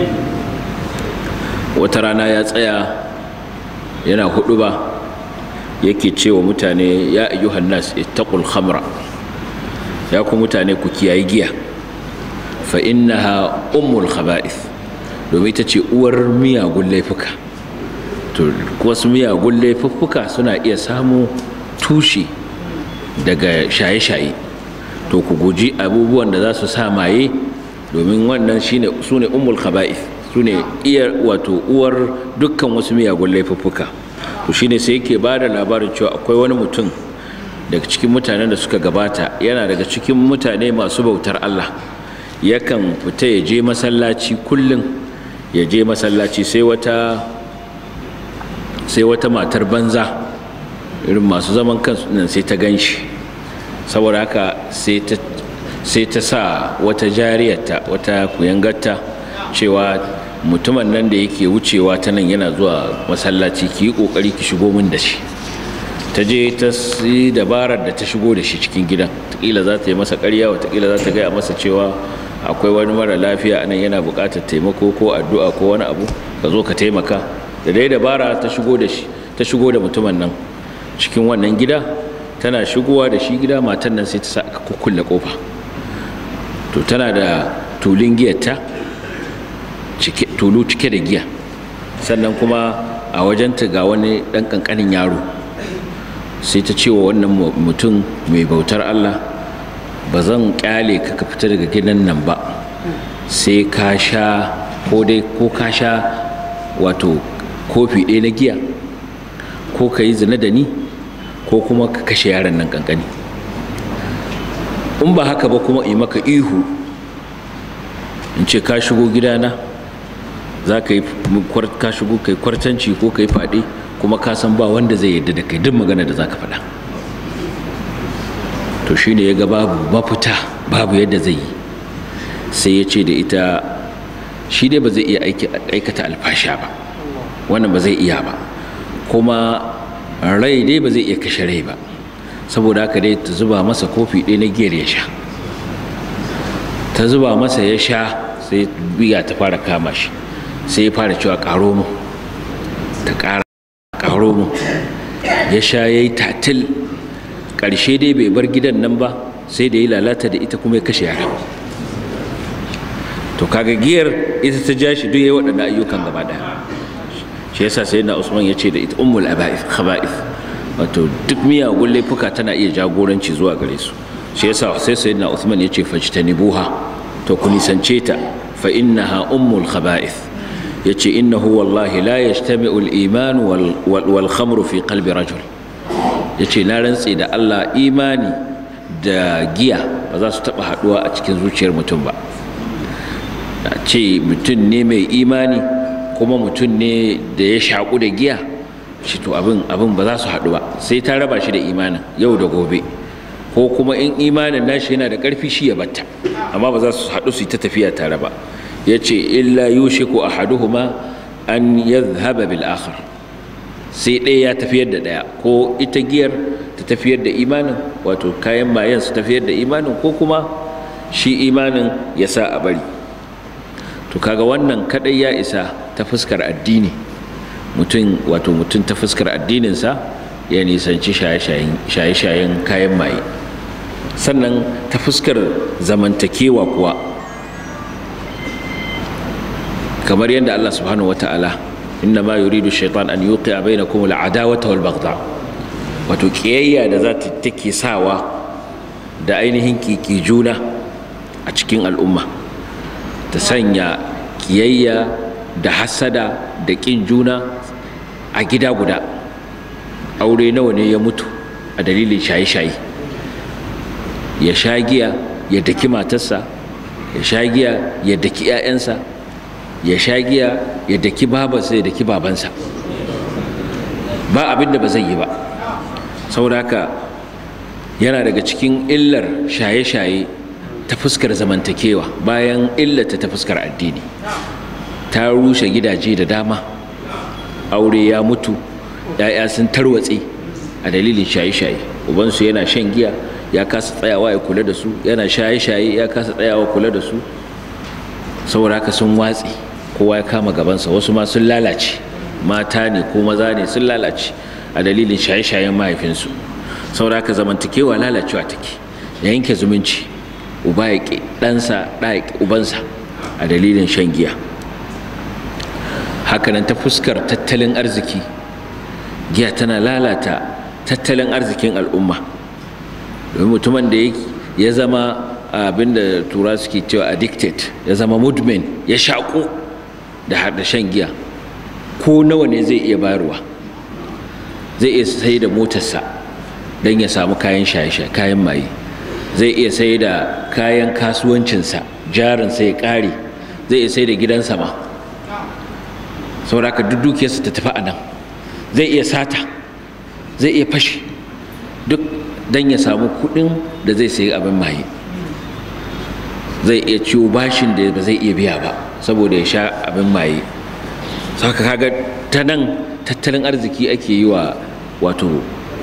wata rana ya tsaya yana hudu ba yake cewa mutane ya ayyuhan nas ittaqul khamra ya ku mutane ku kiyayi giya fa innaha ummul khaba'ith domin ita ce uwar miyagun laifuka to wasu miyagun laifuka suna iya samu tushe daga shaye-shaye to ku guji abubuwan da za su sa maye domin wannan shine su ne ummul khaba'ith su ne iya wato uwar dukkan wasu miyagun laifuffuka to shine sai yake ba da labarin cewa akwai wani mutum daga cikin mutanen da suka gabata yana daga cikin mutane masu bautar Allah yakan fita ya je masallaci kullum ya je masallaci sai wata sai wata matar banza irin masu zaman kansu nan sai ta gan shi saboda haka sai ta sa wata jariyarta wata kuyangarta cewa mutumin nan da yake wucewa ta nan yana zuwa masallaci ki yi kokari ki shigo min da shi ta je ta yi dabarar da ta shigo da shi cikin gidan takila za ta yi masa karya watakila za ta gaya masa cewa akwai wani mara lafiya anan yana buƙatar taimako ko addu'a ko wani abu ka zo ka taimaka da dai dabara ta shigo da shi ta shigo da mutumin nan cikin wannan gida tana shigowa da shi gida matan nan sai ta sa aka kukkulle kofa to tana da tulun giyarta tulu cike da giya sannan kuma a wajenta ga wani ɗan ƙanƙanin yaro sai ta ce wa wannan mutum mai bautar Allah ba zan ƙyale ka ka fita daga gidan nan ba sai ka sha ko dai ko ka sha wato kofi ɗaya na giya ko ka yi zina da ni ko kuma ka kashe yaron nan kankani in ba haka ba kuma yi maka ihu in ce ka shigo gidana za ka yi ka shigo kai kwartanci ko ka yi faɗi kuma ka san ba wanda zai yarda da kai duk magana da za ka faɗa to shine ya ga babu mafita babu yadda zai yi sai ya ce da ita shi dai ba zai iya aikata alfasha ba wannan ba zai iya ba kuma rai dai ba zai iya kashe rai ba saboda haka dai ta zuba masa kofi ɗaya na giyar ya sha ta zuba masa ya sha sai biya ta fara kama shi sai ya fara cewa ƙaro mu ta ƙara ƙaro mu ya sha ya yi tatil ƙarshe dai bai bar gidan nan ba sai da ya lalata da ita kuma ya kashe yara to kaga giyar ita ta ja shi duk ya waɗanda ayyukan gaba ɗaya shi yasa sai na usman ya ce da ita ummul aba'ith khaba'ith wato duk miyagun laifuka tana iya jagoranci zuwa gare su shi yasa sai sai na usman ya ce fajtanibuha to ku nisance ta fa innaha ummul khaba'ith yace innahu wallahi la yajtami'u al-iman wal wal khamru fi qalbi rajul yace na rantse da Allah imani da giya ba za su taba haduwa a cikin zuciyar mutum ba a ce mutum ne mai imani kuma mutum ne da ya shaƙu da giya shi to abin abin ba za su haɗu ba sai ta raba shi da imanin yau da gobe ko kuma in imanin nashi yana da ƙarfi shi ya batta amma ba za su haɗu su yi ta tafiya tare ba ya ce illa yushiku ahaduhuma an yadhhaba bil akhar sai ɗaya ya tafiyar da ɗaya ko ita giyar ta tafiyar da imanin wato kayan mayan su tafiyar da imanin ko kuma shi imanin ya sa a bari to kaga wannan kadai ya isa ta fuskar addini mutum wato mutum ta fuskar addininsa ya nisanci shaye-shayen kayan maye sannan ta fuskar zamantakewa kuwa kamar yadda Allah subhanahu wata'ala inna ma yuridu shaitan an yuqi bainakum al-adawata wal baghdha wato kiyayya da za ta take sawa da ainihin kiki juna a cikin al'umma ta sanya kiyayya da hasada da kin juna a gida guda aure nawa ne ya mutu a dalilin shaye-shaye ya sha giya ya daki matarsa ya sha giya ya daki 'ya'yansa ya sha giya ya daki babansa ya daki babansa ba abin da ba zai yi ba saboda haka yana daga cikin illar shaye-shaye ta fuskar zamantakewa bayan illata ta fuskar addini ta rushe gidaje da dama aure ya mutu ‘ya'ya sun tarwatse a dalilin shaye-shaye ubansu yana shan giya ya kasa tsayawa ya kula da su yana shaye-shaye ya kasa tsayawa kula da su saboda haka sun watse kowa ya kama gabansa wasu ma sun lalace mata ne ko maza ne sun lalace a dalilin shaye-shayen mahaifinsu saboda haka zamantakewa lalacewa take ya yanke zumunci uba ya ƙi ɗansa ɗa ya ƙi ubansa a dalilin shan giya hakanan ta fuskar tattalin arziki giya tana lalata tattalin arzikin al'umma domin mutumin da ya zama abin da tura suke cewa addicted ya zama mudmin ya shaƙo da shan giya ko nawa ne zai iya bayarwa zai iya sai da motarsa don ya samu kayan shaye-shaye kayan maye zai iya sai da kayan kasuwancinsa jarinsa ya ƙare zai iya sai da gidansa ma sauraka duk dukiyarsa ta tafi a nan zai iya sata zai iya fashi duk don ya samu kuɗin da zai sayi abin maye zai iya ciwo bashin da ba zai iya biya ba saboda ya sha abin maye saka kaga ta nan tattalin arziki ake yi wa wato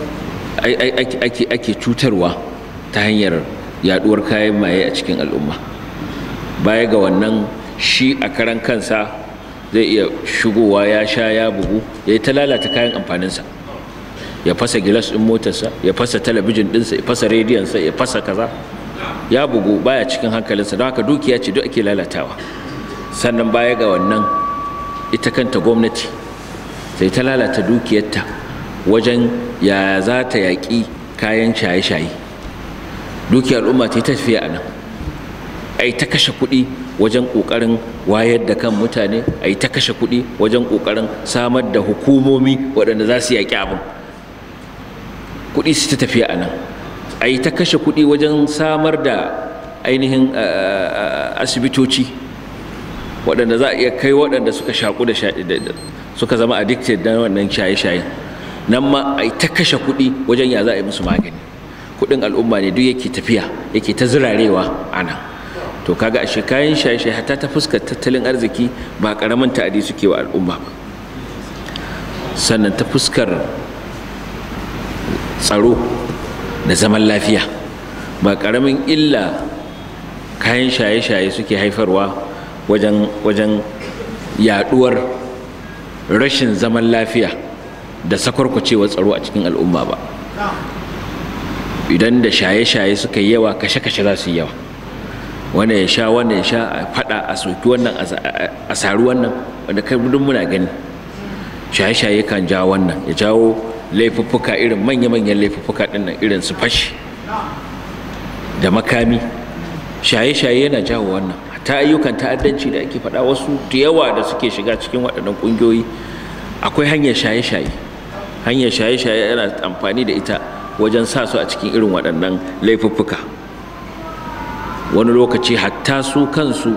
ake cutarwa ta hanyar yaduwar kayan maye a cikin al'umma baya ga wannan shi a karan kansa zai iya shigowa ya sha ya bugu ya yi ta lalata kayan amfaninsa ya fasa gilas ɗin motarsa ya fasa talabijin ɗinsa ya fasa rediyonsa ya fasa kaza ya bugu baya cikin hankalinsa don haka dukiya ce duk ake lalatawa sannan baya ga wannan ita kanta gwamnati sai ta lalata dukiyarta wajen ya za ta yaƙi kayan shaye-shaye dukiyar al'umma ta yi tafiya a nan a yi ta kashe kuɗi wajen ƙoƙarin wayar da kan mutane a yi ta kashe kuɗi wajen ƙoƙarin samar da hukumomi waɗanda za su yaƙi abin kuɗi su ta tafiya a nan a yi ta kashe kuɗi wajen samar da ainihin asibitoci waɗanda za a iya kai waɗanda suka shaƙu da suka zama addicted na wannan shaye-shaye nan ma a yi ta kashe kuɗi wajen ya za a yi musu magani kuɗin al'umma ne duk yake tafiya yake ta zirarewa a nan to kaga ashe kayan shaye-shaye hatta ta fuskar tattalin arziki ba ƙaramin ta'adi suke wa al'umma ba sannan ta fuskar tsaro da zaman lafiya ba ƙaramin illa kayan shaye-shaye suke haifarwa wajen wajen yaduwar rashin zaman lafiya da sakwarkwacewar tsaro a cikin al'umma ba idan da shaye-shaye suka yi yawa kashe-kashe za su yi yawa wanda ya sha wanda ya sha a fada a soki wannan a saru wannan wanda kai duk muna gani shaye-shaye kan jawo wannan ya jawo laifuffuka irin manya-manyan laifuffuka dinnan irin su fashi da makami shaye-shaye yana jawo wannan ta ayyukan ta'addanci da ake faɗa wasu da yawa da suke shiga cikin waɗannan ƙungiyoyi akwai hanyar shaye-shaye hanyar shaye-shaye yana amfani da ita wajen sa su a cikin irin waɗannan laifuffuka wani lokaci hatta su kansu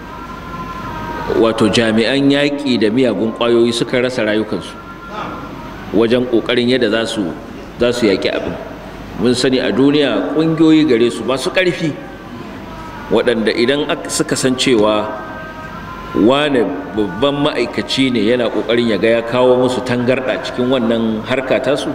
wato jami'an yaƙi da miyagun ƙwayoyi suka rasa rayukansu wajen ƙoƙarin yadda za su za su yaƙi abin mun sani a duniya ƙungiyoyi gare su masu ƙarfi waɗanda idan suka san cewa wane babban ma'aikaci ne yana ƙoƙarin ya ga ya kawo musu tangarɗa cikin wannan harka tasu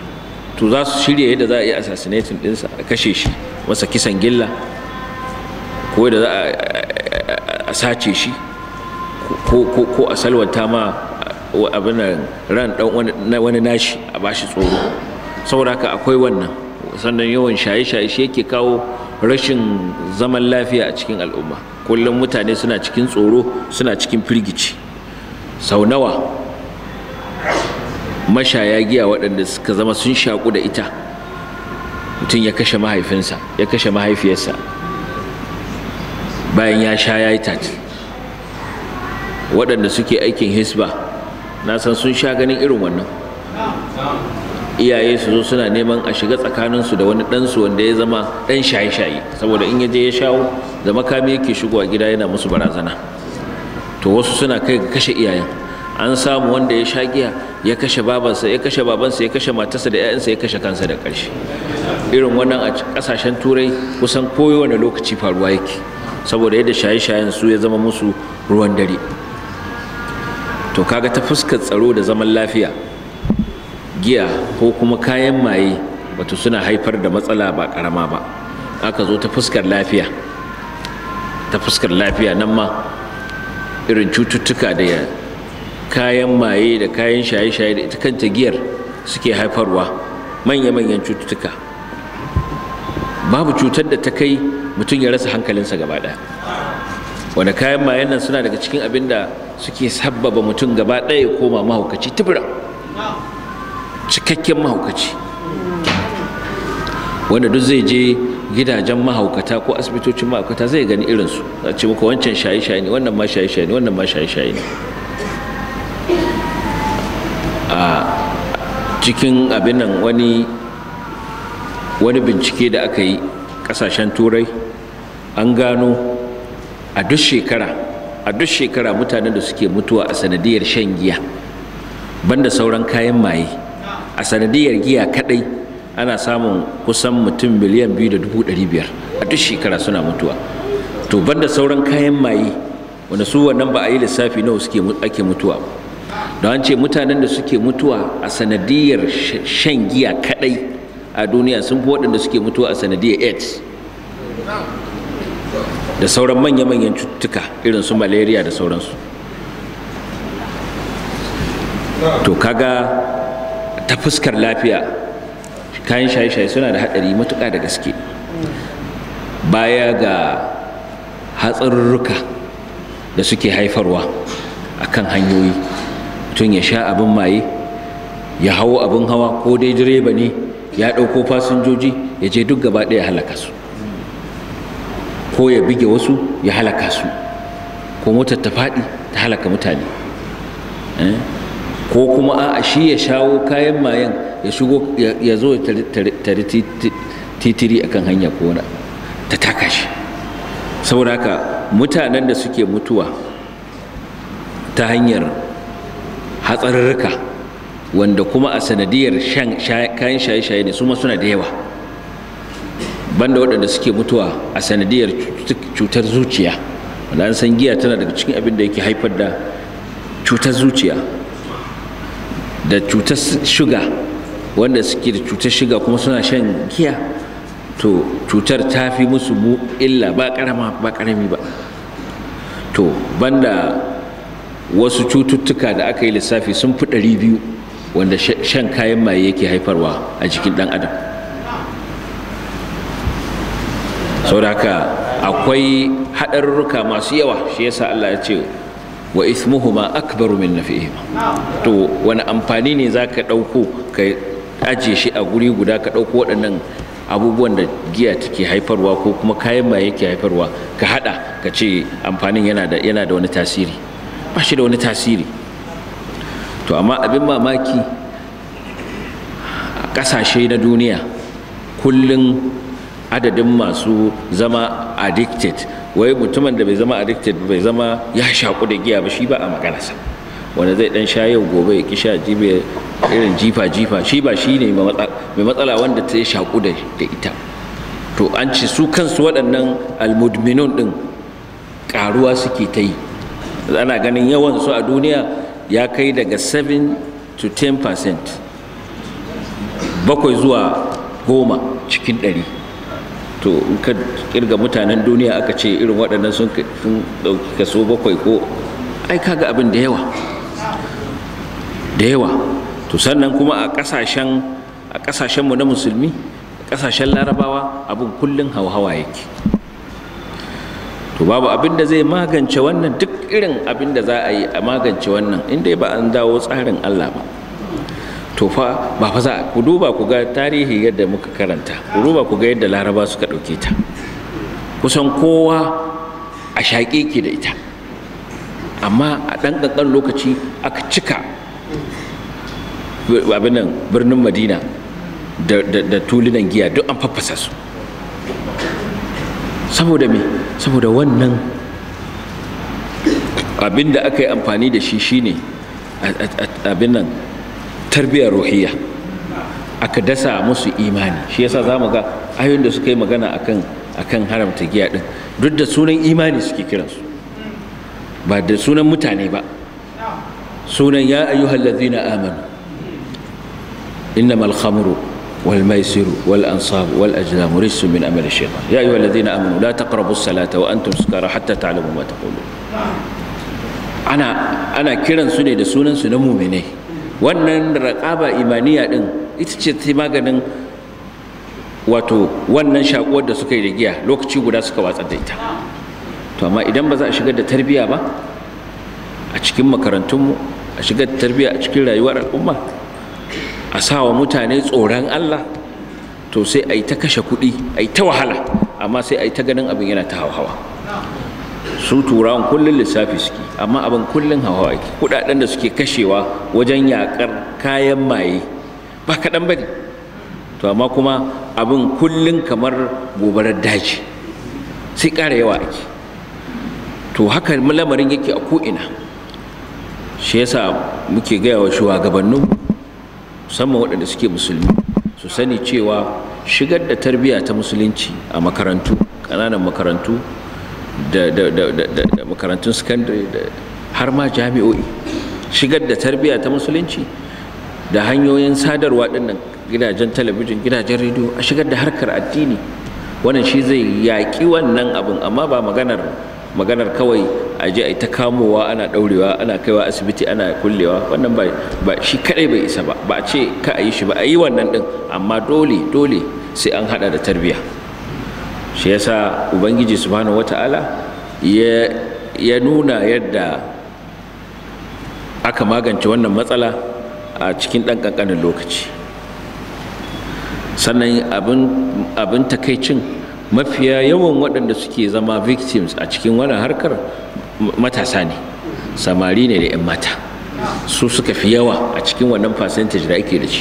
to za su shirya yadda za a yi assassinating ɗinsa a kashe shi masa kisan gilla ko da za a sace shi ko a salwanta ma abin ran dan wani nashi a bashi tsoro saboda haka akwai wannan sannan yawan shaye-shaye shi yake kawo rashin zaman lafiya a cikin al'umma kullum mutane suna cikin tsoro suna cikin firgici sau nawa mashaya giya waɗanda suka zama sun shaƙu da ita mutum ya kashe mahaifinsa ya kashe mahaifiyarsa bayan ya sha ya yi tati waɗanda suke aikin hisba na san sun sha ganin irin wannan iyaye su zo suna neman a shiga tsakaninsu da wani ɗansu wanda ya zama ɗan shaye-shaye saboda in ya je ya shawo da makami yake shigowa gida yana musu barazana to wasu suna kai ga kashe iyayen an samu wanda ya sha giya ya kashe babansa ya kashe babansa ya kashe matarsa da 'ya'yansa ya kashe kansa da ƙarshe irin wannan a ƙasashen turai kusan kowane lokaci faruwa yake saboda yadda shaye-shayen su ya zama musu ruwan dare to kaga ta fuskar tsaro da zaman lafiya giya ko kuma kayan maye wato suna haifar da matsala ba karama ba aka zo ta fuskar lafiya ta fuskar lafiya nan ma irin cututtuka da kayan maye da kayan shaye-shaye da ita kanta giyar suke haifarwa manya-manyan cututtuka babu cutar da ta kai mutum ya rasa hankalinsa gaba ɗaya wanda kayan mayen nan suna daga cikin abin da suke sabbaba mutum gaba ɗaya ya koma mahaukaci tubura cikakken mahaukaci wanda duk zai je gidajen mahaukata ko asibitocin mahaukata zai gani irinsu a ce muku wancan shaye-shaye ne wannan ma shaye-shaye ne wannan ma shaye-shaye ne a cikin abin nan wani wani bincike da aka yi kasashen turai an gano a duk shekara a duk shekara mutanen da suke mutuwa a sanadiyar shan giya banda sauran kayan maye a sanadiyar giya kadai ana samun kusan mutum miliyan biyu da dubu ɗari biyar a duk shekara suna mutuwa to banda sauran kayan maye wanda su wannan ba a yi lissafi nawa suke ake mutuwa don an ce mutanen da suke mutuwa a sanadiyar shan giya kadai a duniya sun fi waɗanda suke mutuwa a sanadiyar aids da sauran manya-manyan cututtuka irin su malaria da sauransu to kaga ta fuskar lafiya kayan shaye-shaye suna da haɗari matuƙa da gaske baya ga hatsarurruka da suke haifarwa a kan hanyoyi tun ya sha abin maye ya hau abin hawa ko dai direba ne ya ɗauko fasinjoji ya je duk gaba ɗaya halaka su ko ya bige wasu ya halaka su ko motar ta faɗi ta halaka mutane ko kuma a shi ya shawo kayan mayan ya shigo ya zo ya tari titiri akan hanya ko wani ta taka shi saboda haka mutanen da suke mutuwa ta hanyar hatsarurruka wanda kuma a sanadiyar kayan shaye-shaye ne su ma suna da yawa banda waɗanda suke mutuwa a sanadiyar cutar zuciya wanda an san giya tana daga cikin abin da yake haifar da cutar zuciya da cutar shuga wanda suke da cutar shuga kuma suna shan giya to cutar ta fi musu mu illa ba karama ba karami ba to banda wasu cututtuka da aka yi lissafi sun fi ɗari biyu wanda shan kayan maye yake haifarwa a jikin ɗan adam saboda haka akwai haɗarurruka masu yawa shi yasa Allah ya ce wa ismuhuma akbaru min nafihima to wani amfani ne za ka ɗauko ka aje shi a guri guda ka ɗauko waɗannan abubuwan da giya take haifarwa ko kuma kayan maye yake haifarwa ka haɗa ka ce amfanin yana da yana da wani tasiri ba shi da wani tasiri to amma abin mamaki a ƙasashe na duniya kullum adadin masu zama addicted wai mutumin da bai zama addicted bai zama ya shaku da giya ba shi ba a maganarsa wanda zai dan sha yau gobe ya kisha jibe irin jifa jifa shi ba shi ne mai matsala wanda ta shaku da ita to an ci su kansu waɗannan almudminun ɗin ƙaruwa suke ta yi ana ganin yawan su a duniya ya kai daga 7 to 10 percent bakwai zuwa goma cikin ɗari to in ka kirga mutanen duniya aka ce irin waɗannan sun ɗauki kaso bakwai ko ai kaga abin da yawa da yawa to sannan kuma a ƙasashen a ƙasashenmu na musulmi ƙasashen larabawa abin kullum hauhawa yake to babu abin da zai magance wannan duk irin abin da za a yi a magance wannan inda ba an dawo tsarin Allah ba to fa ba fa za ku duba ku ga tarihi yadda muka karanta ku duba ku ga yadda laraba suka ɗauke ta kusan kowa a shaƙe ke da ita amma a ɗan ƙanƙan lokaci aka cika abin nan birnin madina da tulunan giya duk an faffasa su saboda me saboda wannan abin da aka yi amfani da shi shine abin nan tarbiyyar ruhiyya aka dasa musu imani shi yasa za mu ga ayoyin da suka yi magana akan akan haramta giya din duk da sunan imani suke kiransu ba da sunan mutane ba sunan ya ayyuhal ladzina amanu innamal khamru والميسر والأنصاب والأجلام رجس من أمل الشيطان يا أيها الذين آمنوا لا تقربوا الصلاة وأنتم سكارى حتى تعلموا ما تقولون أنا أنا كيران سنة da sunan su na mu'mine wannan raqaba imaniya din ita ce ta maganin wato wannan shakuwar da suka yi da giya lokaci guda suka watsar da ita to amma idan ba za a shigar da tarbiyya ba a cikin makarantunmu a shigar da tarbiyya a cikin rayuwar al'umma a sa wa mutane tsoron Allah to sai a yi ta kashe kuɗi a yi ta wahala amma sai a yi ta ganin abin yana ta hawa su turawan kullum lissafi suke amma abin kullum hawa yake kuɗaɗen da suke kashewa wajen yaƙar kayan maye ba kaɗan ba ne to amma kuma abin kullum kamar gobarar daji sai ƙara yawa ake to haka lamarin yake a ko'ina shi yasa muke gaya wa shugabanninmu musamman waɗanda suke musulmi su sani cewa shigar da tarbiyya ta musulunci a makarantu ƙananan makarantu da, makarantun sakandare da har ma jami'o'i shigar da tarbiyya ta musulunci da hanyoyin sadarwa ɗinnan gidajen talabijin gidajen rediyo a shigar da harkar addini wannan shi zai yaƙi wannan abin amma ba maganar maganar kawai a je a ta kamowa ana ɗaurewa ana kaiwa asibiti ana kullewa wannan ba shi kadai bai isa ba ba a ce ka a yi shi ba a yi wannan ɗin amma dole dole sai an haɗa da tarbiyya shi yasa ubangiji subhanahu wata'ala ya ya nuna yadda aka magance wannan matsala a cikin ɗan ƙanƙanin lokaci sannan abin takaicin mafiya yawan waɗanda suke zama victims a cikin wannan harkar matasa ne samari ne da 'yan mata su suka fi yawa a cikin wannan percentage da ake da shi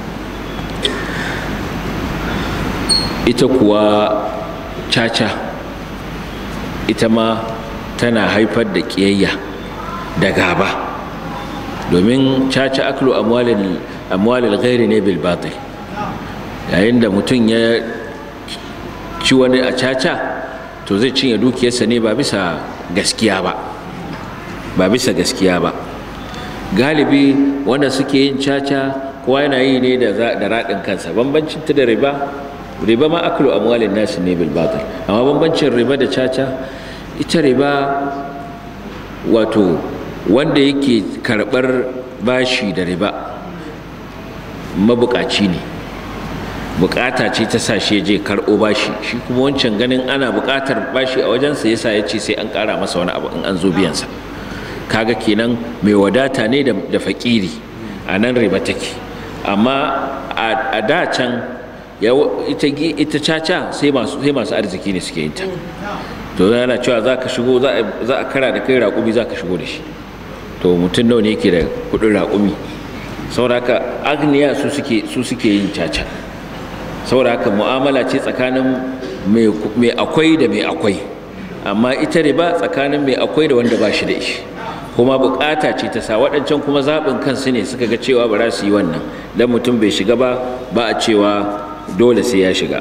ita kuwa caca ita ma tana haifar da ƙiyayya da gaba domin caca aklu amwalil ghairi ne bil batil yayin da mutum ya ci wani a caca to zai cinye dukiyarsa ne ba bisa gaskiya ba ba bisa gaskiya ba galibi wanda suke yin caca kowa yana yi ne da raɗin kansa bambancin ta da riba riba ma aklu amwalin nasi ne bil batil amma bambancin riba da caca ita riba wato wanda yake karɓar bashi da riba mabukaci ne bukata ce ta sa shi je karɓo bashi shi kuma wancan ganin ana bukatar bashi a wajensa yasa ya ce sai an ƙara masa wani abu in an zo biyansa kaga kenan mai wadata ne da fakiri a nan riba take amma a da can ita caca sai masu arziki ne suke yin ta to yana cewa za ka shigo za a kara da kai raƙumi za ka shigo da shi to mutum nawa ne yake da kuɗin raƙumi saboda haka agniya su suke yin caca saboda haka mu'amala ce tsakanin mai akwai da mai akwai amma ita riba tsakanin mai akwai da wanda ba shi da shi kuma bukata ce ta sa waɗancan kuma zaɓin kansu ne suka ga cewa ba za su yi wannan dan mutum bai shiga ba ba a cewa dole sai ya shiga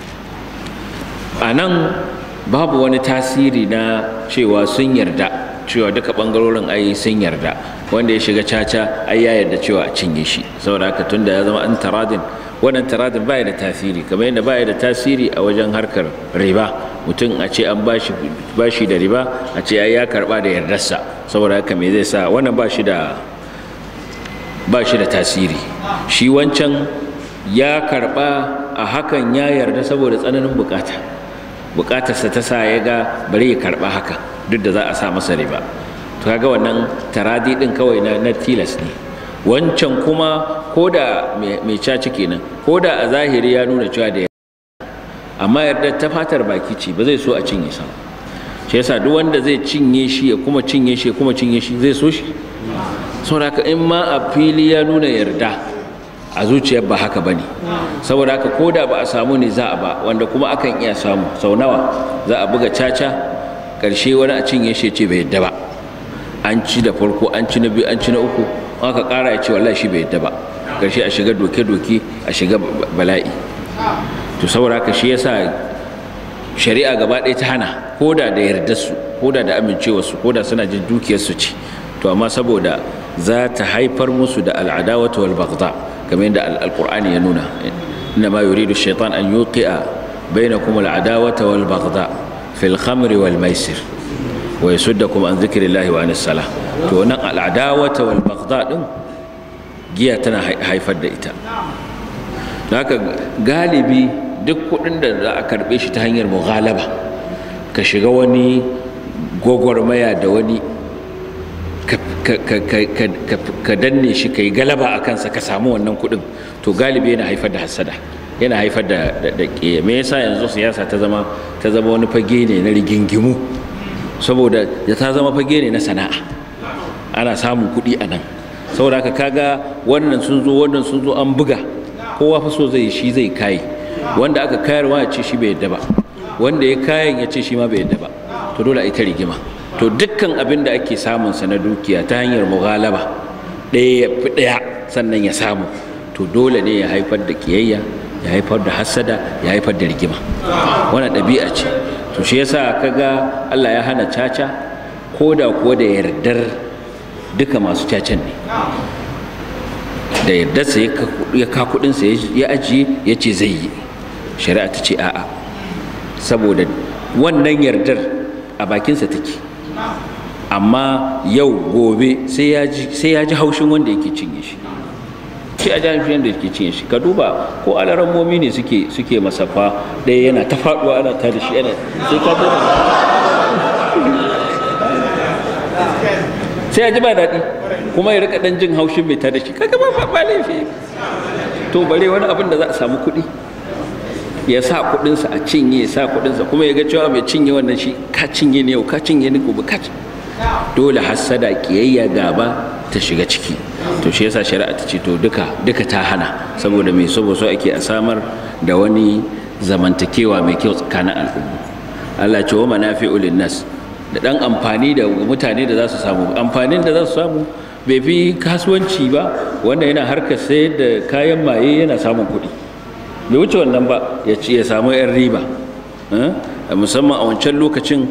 a nan babu wani tasiri na cewa sun yarda cewa duka bangarorin ai sun yarda wanda ya shiga caca ai ya yarda cewa a cinye shi saboda haka tunda ya zama an taradin wannan taradin baya da tasiri kamar yadda baya da tasiri a wajen harkar riba mutum a ce an bashi bashi da riba a ce ai ya karba da yardarsa saboda haka me zai sa wannan ba shi da ba shi da tasiri shi wancan ya karba a hakan ya yarda saboda tsananin bukata bukatarsa ta sa ya ga bari ya karba haka duk da za a sa masa riba to kaga wannan taradi din kawai na, na tilas ne wancan kuma ko da mai caci kenan ko da a zahiri ya nuna cewa da amma yarda ta fatar baki ce ba zai so a cinye sa shi yasa duk wanda zai cinye shi ya kuma cinye shi ya kuma cinye shi zai so shi saboda haka in ma a fili ya nuna yarda a zuciyar ba haka bane saboda haka ko da ba a samu ne za a ba wanda kuma akan iya samu sau nawa za a buga caca ƙarshe wani a cinye shi ce bai yadda ba an ci da farko an ci na biyu an ci na uku aka ƙara ya ce wallahi shi bai yadda ba ƙarshe a shiga doke-doke a shiga bala'i to saboda haka shi yasa shari'a gaba ɗaya ta hana ko da da yardar su ko da da amincewarsu ko da suna jin dukiyarsu ce to amma saboda za ta haifar musu da al'adawatu wal baghdha kamar yadda alqur'ani ya nuna inna ma yuridu shaitan an yuqi'a bainakum al'adawata wal baghdha fil khamri wal maisir wa yasuddakum an dhikrillahi wa anis salah to nan al'adawata wal baghdha din giya tana haifar da ita haka galibi duk kudin da za a karbe shi ta hanyar mughalaba ka shiga wani gwagwarmaya da wani ka danne shi ka yi galaba a kansa ka samu wannan kuɗin to galibi yana haifar da hasada yana haifar da da me yasa yanzu siyasa ta zama ta zama wani fage ne na rigingimu saboda ya ta zama fage ne na sana'a ana samun kuɗi a nan saboda haka kaga wannan sun zo wannan sun zo an buga kowa fa so zai shi zai kai wanda aka kayarwa ya ce shi bai yadda ba wanda ya kayan ya ce shi ma bai yadda ba to dole a yi ta rigima to dukkan abin da ake samunsa na dukiya ta hanyar mughalaba ɗaya ya fi ɗaya sannan ya samu to dole ne ya haifar da kiyayya ya haifar da hassada ya haifar da rigima wannan ɗabi'a ce to shi yasa kaga Allah ya hana caca ko da kuwa da yardar duka masu cacan ne da yardarsa ya ka kuɗinsa ya ajiye ya ce zai yi shari'a ta ce a'a saboda wannan yardar a bakinsa take amma yau gobe sai ya ji haushin wanda yake cinye shi sai a jami'in wanda yake cinye shi ka duba ko alarammomi ne suke suke masafa ɗaya yana ta faɗuwa ana ta da shi yana sai ka ta sai ya ji ba daɗi kuma ya rika ɗan jin haushin mai ta da shi kaga ba ba laifi to bare wani abin da za a samu kuɗi ya sa kuɗinsa a cinye ya sa kuɗinsa kuma ya ga cewa mai cinye wannan shi ka cinye ne yau ka cinye ne gobe ka dole hassada kiyayya gaba ta shiga ciki to shi yasa shari'a ta ce to duka duka ta hana saboda mai saboda so ake a samar da wani zamantakewa mai kyau tsakanin al'umma Allah ce wa manafi'u nas da dan amfani da mutane da za su samu amfanin da za su samu bai fi kasuwanci ba wanda yana harkar sayar da kayan maye yana samun kuɗi bai wuce wannan ba ya ci ya samu 'yan riba musamman a wancan lokacin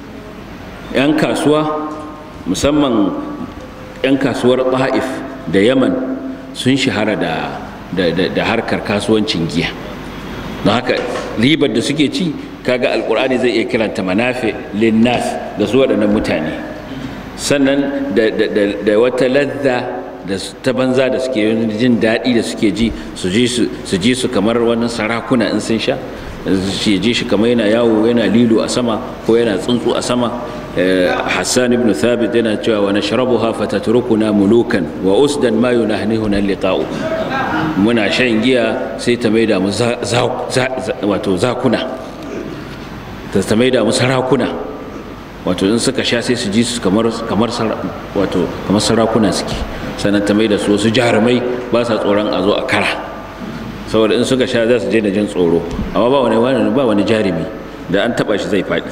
'yan kasuwa musamman 'yan kasuwar ta'if da yaman sun shahara da, da, harkar kasuwancin giya don haka ribar da suke ci kaga alkur'ani zai iya kiranta manafe linnas da su waɗannan mutane sannan da, wata ladda da ta banza da suke jin daɗi da suke ji su ji su kamar wani sarakuna in sun sha su ji shi kamar yana yawo yana lilo a sama ko yana tsuntsu a sama hassan ibn thabit yana cewa wa nashrabuha fatatrukuna mulukan wa usdan ma yunahnihuna liqa'u muna shan giya sai ta maida mu wato zakuna ta maida mu sarakuna wato in suka sha sai su ji su kamar kamar wato kamar sarakuna suke sannan ta maida su wasu jarumai ba sa tsoron a zo a kara saboda in suka sha za su je da jin tsoro amma ba wani ba wani jarumi da an taba shi zai faɗi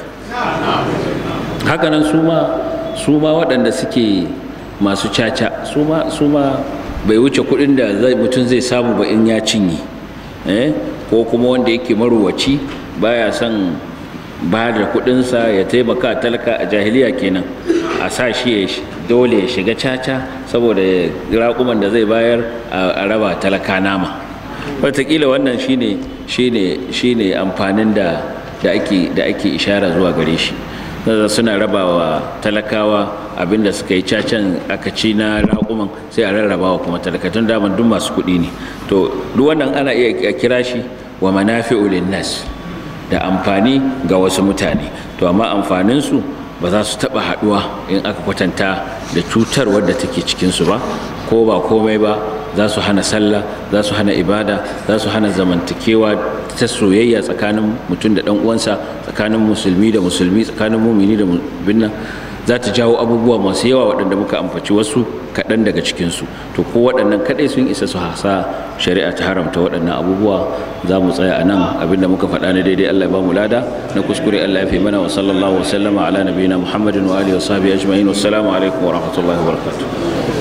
hakanan su ma su ma waɗanda suke masu caca su ma su ma bai wuce kuɗin da mutum zai samu ba in ya cinye ko kuma wanda yake maruwaci baya son ba da kuɗinsa ya taimaka talaka a jahiliya kenan a sa shi ya dole ya shiga caca saboda raƙuman da zai bayar a raba talaka nama wataƙila wannan shine shine shine amfanin da da ake da ake ishara zuwa gare shi suna rabawa talakawa abinda suka yi cacan aka ci na raƙuman sai a rarrabawa kuma talakatun daman duk masu kuɗi ne to duk wannan ana iya kira shi wa manafi'u linnas da amfani ga wasu mutane to amma amfaninsu ba za su taɓa haɗuwa in aka kwatanta da cutar wadda take cikinsu ba ko ba komai ba za su hana sallah za su hana ibada za su hana zamantakewa ta soyayya tsakanin mutum da ɗan uwansa tsakanin musulmi da musulmi tsakanin mumini da binnan za ta jawo abubuwa masu yawa waɗanda muka amfaci wasu kaɗan daga cikinsu to ko waɗannan kaɗai sun isa su hasa shari'a ta haramta waɗannan abubuwa za mu tsaya a nan abinda muka faɗa na daidai Allah ya ba mu lada na kuskure Allah ya fi mana wa sallallahu wa sallama ala nabiyina Muhammadin wa alihi wa sahbihi ajma'in wassalamu alaikum wa rahmatullahi wa barakatuh